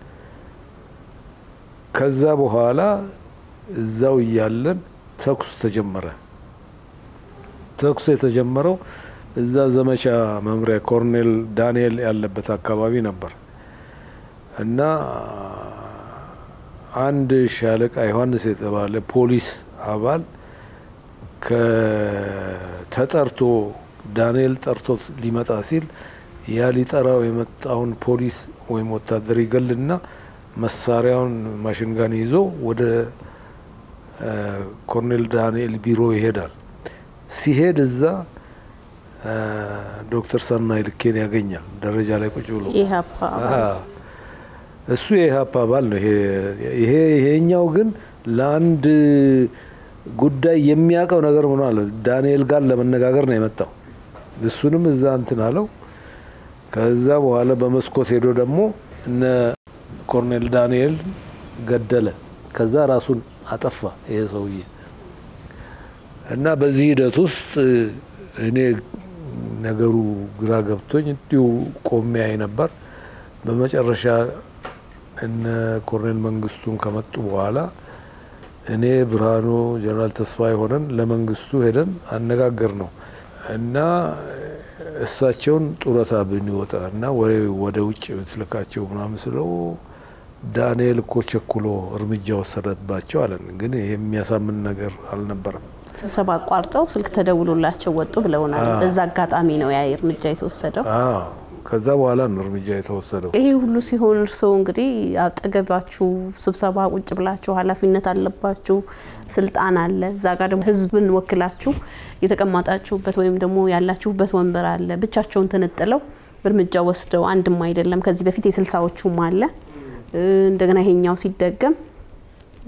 ከዛ በኋላ እዛው እያለን ተኩስ ተጀመረ። ተኩስ የተጀመረው እዛ ዘመቻ መምሪያ ኮርኔል ዳንኤል ያለበት አካባቢ ነበር እና አንድ ሻለቃ ዮሐንስ የተባለ ፖሊስ አባል ከተጠርቶ ዳንኤል ጠርቶት ሊመጣ ሲል ያ ሊጠራው የመጣውን ፖሊስ ወይም ወታደር ይገልና መሳሪያውን ማሽንጋን ይዞ ወደ ኮርኔል ዳንኤል ቢሮ ይሄዳል። ሲሄድ እዛ ዶክተር ሰናይ ልኬን ያገኛል። ደረጃ ላይ ቁጭ ብሎ ኢህአፓ እሱ የኢህአፓ አባል ነው። ይሄ ይሄኛው ግን ለአንድ ጉዳይ የሚያውቀው ነገር ምን አለ ዳንኤል ጋር ለመነጋገር ነው የመጣው። እሱንም እዛ እንትን አለው። ከዛ በኋላ በመስኮት ሄዶ ደግሞ እነ ኮርኔል ዳንኤል ገደለ። ከዛ ራሱን አጠፋ ይሄ ሰውዬ እና በዚህ ሂደት ውስጥ እኔ ነገሩ ግራ ገብቶኝ እንዲሁ ቆሜ አይ ነበር። በመጨረሻ እነ ኮርኔል መንግስቱን ከመጡ በኋላ እኔ ብርሃኑ፣ ጀነራል ተስፋዬ ሆነን ለመንግስቱ ሄደን አነጋገር ነው እና እሳቸውን ጡረታ ብንወጣ እና ወደ ውጭ ብትልካቸው ምናምን ስለው ዳንኤል እኮ ቸኩሎ እርምጃ ወሰደባቸው አለን። ግን ይሄ የሚያሳምን ነገር አልነበረም። ስብሰባ አቋርጠው ስልክ ተደውሎላቸው ወጡ ብለውናል። በዛ አጋጣሚ ነው ያ እርምጃ የተወሰደው። አዎ ከዛ በኋላ ነው እርምጃ የተወሰደው። ይሄ ሁሉ ሲሆን እርስዎ እንግዲህ አጠገባችሁ ስብሰባ ቁጭ ብላችሁ ኃላፊነት አለባችሁ፣ ስልጣን አለ። እዛ ጋር ደግሞ ህዝብን ወክላችሁ የተቀመጣችሁበት ወይም ደግሞ ያላችሁበት ወንበር አለ። ብቻቸውን ተነጥለው እርምጃ ወስደው አንድም አይደለም ከዚህ በፊት የስልሳዎቹም አለ እንደገና ይሄኛው ሲደገም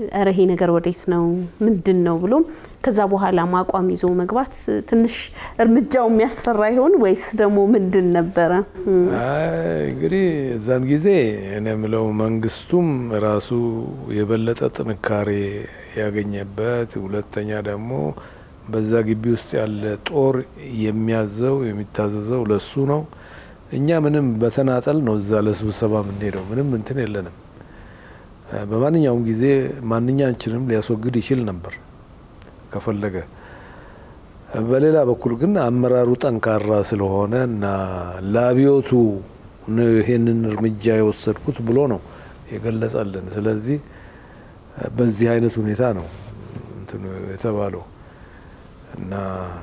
እረ ይሄ ነገር ወዴት ነው ምንድን ነው ብሎ ከዛ በኋላ አቋም ይዞ መግባት ትንሽ እርምጃው የሚያስፈራ ይሆን ወይስ ደግሞ ምንድን ነበረ? እንግዲህ እዛን ጊዜ እኔ የምለው መንግስቱም ራሱ የበለጠ ጥንካሬ ያገኘበት፣ ሁለተኛ ደግሞ በዛ ግቢ ውስጥ ያለ ጦር የሚያዘው የሚታዘዘው ለሱ ነው። እኛ ምንም በተናጠል ነው እዛ ለስብሰባ የምንሄደው። ምንም እንትን የለንም። በማንኛውም ጊዜ ማንኛችንም ሊያስወግድ ይችል ነበር ከፈለገ። በሌላ በኩል ግን አመራሩ ጠንካራ ስለሆነ እና ለአብዮቱ ይሄንን እርምጃ የወሰድኩት ብሎ ነው የገለጸልን። ስለዚህ በዚህ አይነት ሁኔታ ነው እንትኑ የተባለው እና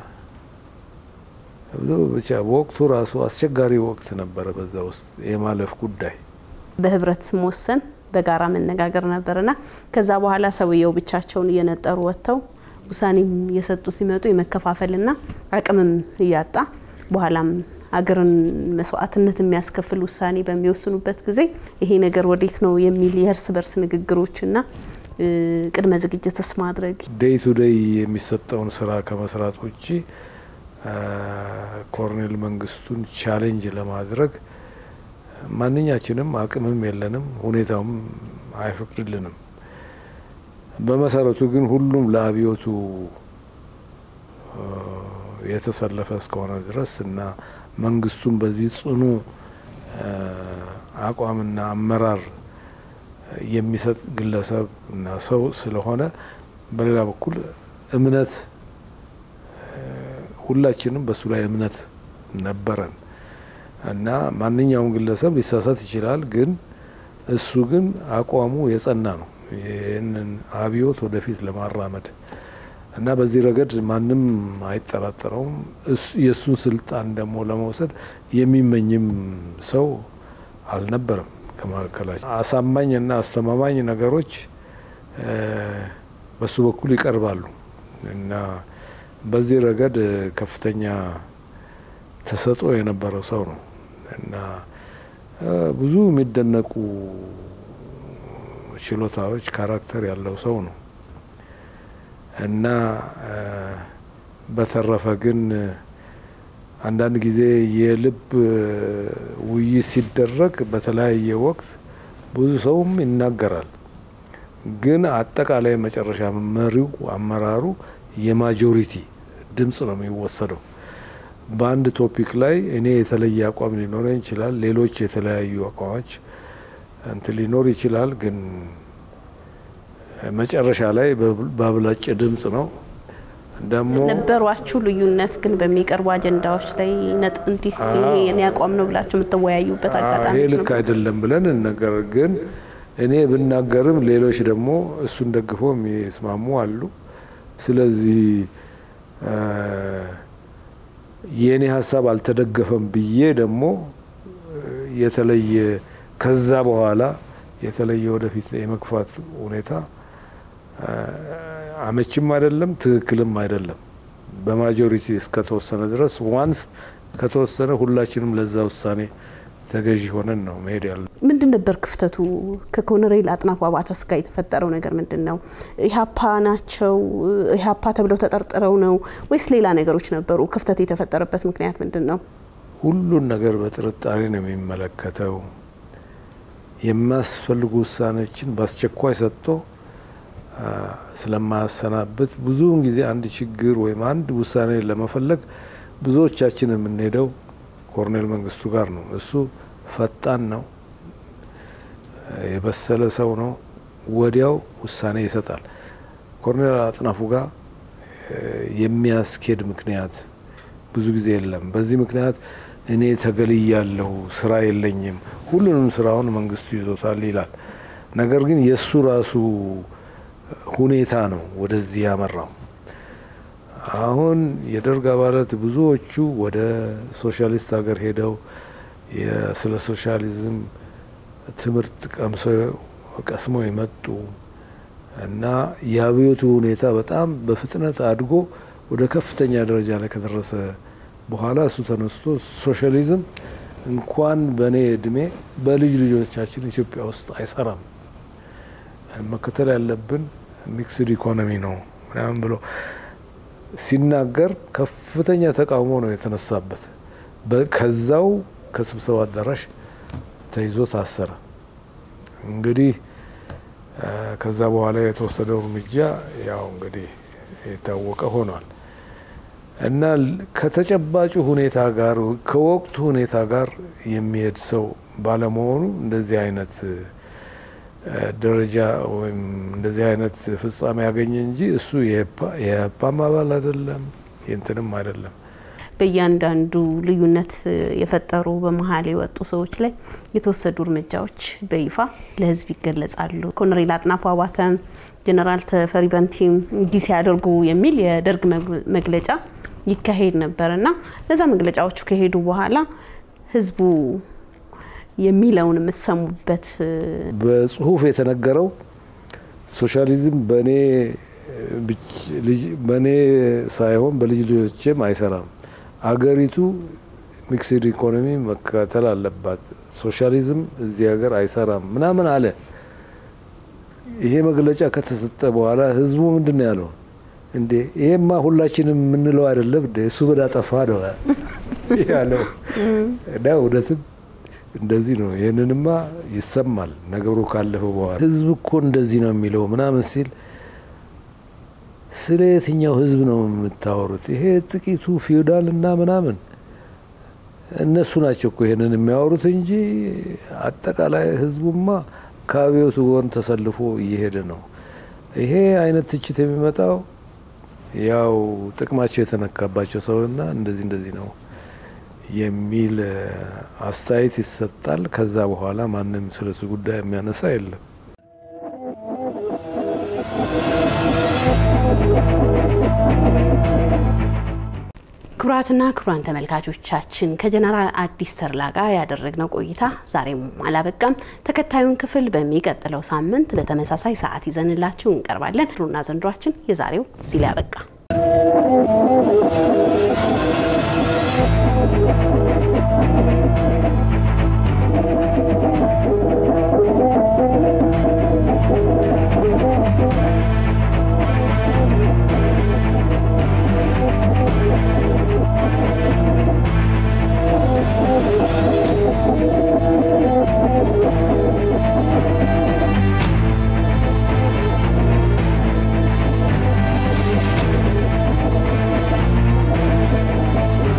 ብቻ በወቅቱ ራሱ አስቸጋሪ ወቅት ነበረ። በዛ ውስጥ የማለፍ ጉዳይ በህብረት መወሰን በጋራ መነጋገር ነበርና ከዛ በኋላ ሰውየው ብቻቸውን እየነጠሩ ወጥተው ውሳኔም እየሰጡ ሲመጡ የመከፋፈልና አቅምም እያጣ በኋላም አገርን መስዋዕትነት የሚያስከፍል ውሳኔ በሚወስኑበት ጊዜ ይሄ ነገር ወዴት ነው የሚል የእርስ በርስ ንግግሮችና ቅድመ ዝግጅትስ ማድረግ ዴይ ቱ ዴይ የሚሰጠውን ስራ ከመስራት ውጭ ኮሎኔል መንግስቱን ቻሌንጅ ለማድረግ ማንኛችንም አቅምም የለንም፣ ሁኔታውም አይፈቅድልንም። በመሰረቱ ግን ሁሉም ለአብዮቱ የተሰለፈ እስከሆነ ድረስ እና መንግስቱን በዚህ ጽኑ አቋምና አመራር የሚሰጥ ግለሰብ እና ሰው ስለሆነ በሌላ በኩል እምነት ሁላችንም በሱ ላይ እምነት ነበረን እና ማንኛውም ግለሰብ ሊሳሳት ይችላል። ግን እሱ ግን አቋሙ የጸና ነው ይህንን አብዮት ወደፊት ለማራመድ እና በዚህ ረገድ ማንም አይጠራጠረውም። የእሱን ስልጣን ደግሞ ለመውሰድ የሚመኝም ሰው አልነበረም ከመካከላቸው። አሳማኝ እና አስተማማኝ ነገሮች በሱ በኩል ይቀርባሉ እና በዚህ ረገድ ከፍተኛ ተሰጥኦ የነበረው ሰው ነው እና ብዙ የሚደነቁ ችሎታዎች፣ ካራክተር ያለው ሰው ነው እና በተረፈ ግን አንዳንድ ጊዜ የልብ ውይይት ሲደረግ በተለያየ ወቅት ብዙ ሰውም ይናገራል። ግን አጠቃላይ መጨረሻ መሪው አመራሩ የማጆሪቲ ድምጽ ነው የሚወሰደው። በአንድ ቶፒክ ላይ እኔ የተለየ አቋም ሊኖረኝ ይችላል፣ ሌሎች የተለያዩ አቋሞች እንትን ሊኖር ይችላል። ግን መጨረሻ ላይ በአብላጭ ድምጽ ነው ደግሞ ነበሯችሁ ልዩነት ግን በሚቀርቡ አጀንዳዎች ላይ ነጥ እንዲህ ይሄ የኔ አቋም ነው ብላችሁ የምትወያዩበት አጋጣሚ ይሄ ልክ አይደለም ብለን ነገር ግን እኔ ብናገርም ሌሎች ደግሞ እሱን ደግፈው የሚስማሙ አሉ። ስለዚህ የእኔ ሀሳብ አልተደገፈም ብዬ ደግሞ የተለየ ከዛ በኋላ የተለየ ወደፊት የመግፋት ሁኔታ አመችም አይደለም፣ ትክክልም አይደለም። በማጆሪቲ እስከተወሰነ ድረስ ዋንስ ከተወሰነ ሁላችንም ለዛ ውሳኔ ተገዢ ሆነን ነው መሄድ ያለ። ምንድን ነበር ክፍተቱ? ከኮሎኔል አጥናፉ አባተስ ጋር የተፈጠረው ነገር ምንድን ነው? ኢህአፓ ናቸው ኢህአፓ ተብለው ተጠርጥረው ነው ወይስ ሌላ ነገሮች ነበሩ? ክፍተት የተፈጠረበት ምክንያት ምንድን ነው? ሁሉን ነገር በጥርጣሬ ነው የሚመለከተው። የሚያስፈልጉ ውሳኔዎችን በአስቸኳይ ሰጥቶ ስለማያሰናብት ብዙውን ጊዜ አንድ ችግር ወይም አንድ ውሳኔ ለመፈለግ ብዙዎቻችን የምንሄደው ኮሎኔል መንግስቱ ጋር ነው። እሱ ፈጣን ነው፣ የበሰለ ሰው ነው። ወዲያው ውሳኔ ይሰጣል። ኮሎኔል አጥናፉ ጋር የሚያስኬድ ምክንያት ብዙ ጊዜ የለም። በዚህ ምክንያት እኔ ተገልያለሁ፣ ስራ የለኝም፣ ሁሉንም ስራውን መንግስቱ ይዞታል ይላል። ነገር ግን የእሱ ራሱ ሁኔታ ነው ወደዚህ ያመራው። አሁን የደርግ አባላት ብዙዎቹ ወደ ሶሻሊስት ሀገር ሄደው ስለ ሶሻሊዝም ትምህርት ቀምሰው ቀስመው የመጡ እና የአብዮቱ ሁኔታ በጣም በፍጥነት አድጎ ወደ ከፍተኛ ደረጃ ላይ ከደረሰ በኋላ እሱ ተነስቶ ሶሻሊዝም እንኳን በእኔ እድሜ በልጅ ልጆቻችን ኢትዮጵያ ውስጥ አይሰራም መከተል ያለብን ሚክስድ ኢኮኖሚ ነው ምናምን ብሎ ሲናገር ከፍተኛ ተቃውሞ ነው የተነሳበት። ከዛው ከስብሰባ አዳራሽ ተይዞ ታሰረ። እንግዲህ ከዛ በኋላ የተወሰደው እርምጃ ያው እንግዲህ የታወቀ ሆኗል እና ከተጨባጩ ሁኔታ ጋር ከወቅቱ ሁኔታ ጋር የሚሄድ ሰው ባለመሆኑ እንደዚህ አይነት ደረጃ ወይም እንደዚህ አይነት ፍጻሜ ያገኘ እንጂ እሱ የኢህአፓም አባል አይደለም፣ የእንትንም አይደለም። በእያንዳንዱ ልዩነት የፈጠሩ በመሀል የወጡ ሰዎች ላይ የተወሰዱ እርምጃዎች በይፋ ለህዝብ ይገለጻሉ። ኮሎኔል አጥናፉ አባተም ጀነራል ተፈሪ በንቲም እንዲህ ሲያደርጉ የሚል የደርግ መግለጫ ይካሄድ ነበር እና እነዛ መግለጫዎቹ ከሄዱ በኋላ ህዝቡ የሚለውን የምትሰሙበት በጽሁፍ የተነገረው ሶሻሊዝም በእኔ በእኔ ሳይሆን በልጅ ልጆችም አይሰራም፣ አገሪቱ ሚክስድ ኢኮኖሚ መከተል አለባት፣ ሶሻሊዝም እዚህ ሀገር አይሰራም ምናምን አለ። ይሄ መግለጫ ከተሰጠ በኋላ ህዝቡ ምንድን ነው ያለው? እንዴ ይሄማ ሁላችንም የምንለው አይደለም እንዴ እሱ በዳ ጠፋ ነው ያለው እና እውነትም እንደዚህ ነው። ይህንንማ ይሰማል ነገሩ ካለፈ በኋላ ህዝብ እኮ እንደዚህ ነው የሚለው ምናምን ሲል ስለ የትኛው ህዝብ ነው የምታወሩት? ይሄ ጥቂቱ ፊውዳል እና ምናምን እነሱ ናቸው እኮ ይሄንን የሚያወሩት እንጂ አጠቃላይ ህዝቡማ ከአብዮቱ ጎን ተሰልፎ እየሄደ ነው። ይሄ አይነት ትችት የሚመጣው ያው ጥቅማቸው የተነካባቸው ሰውና እንደዚህ እንደዚህ ነው የሚል አስተያየት ይሰጣል። ከዛ በኋላ ማንም ስለሱ ጉዳይ የሚያነሳ የለም። ክቡራትና ክቡራን ተመልካቾቻችን ከጀነራል አዲስ ተድላ ጋር ያደረግነው ቆይታ ዛሬም አላበቃም። ተከታዩን ክፍል በሚቀጥለው ሳምንት በተመሳሳይ ሰዓት ይዘንላችሁ እንቀርባለን። ድሮና ዘንድሯችን የዛሬው እዚህ ላይ አበቃ።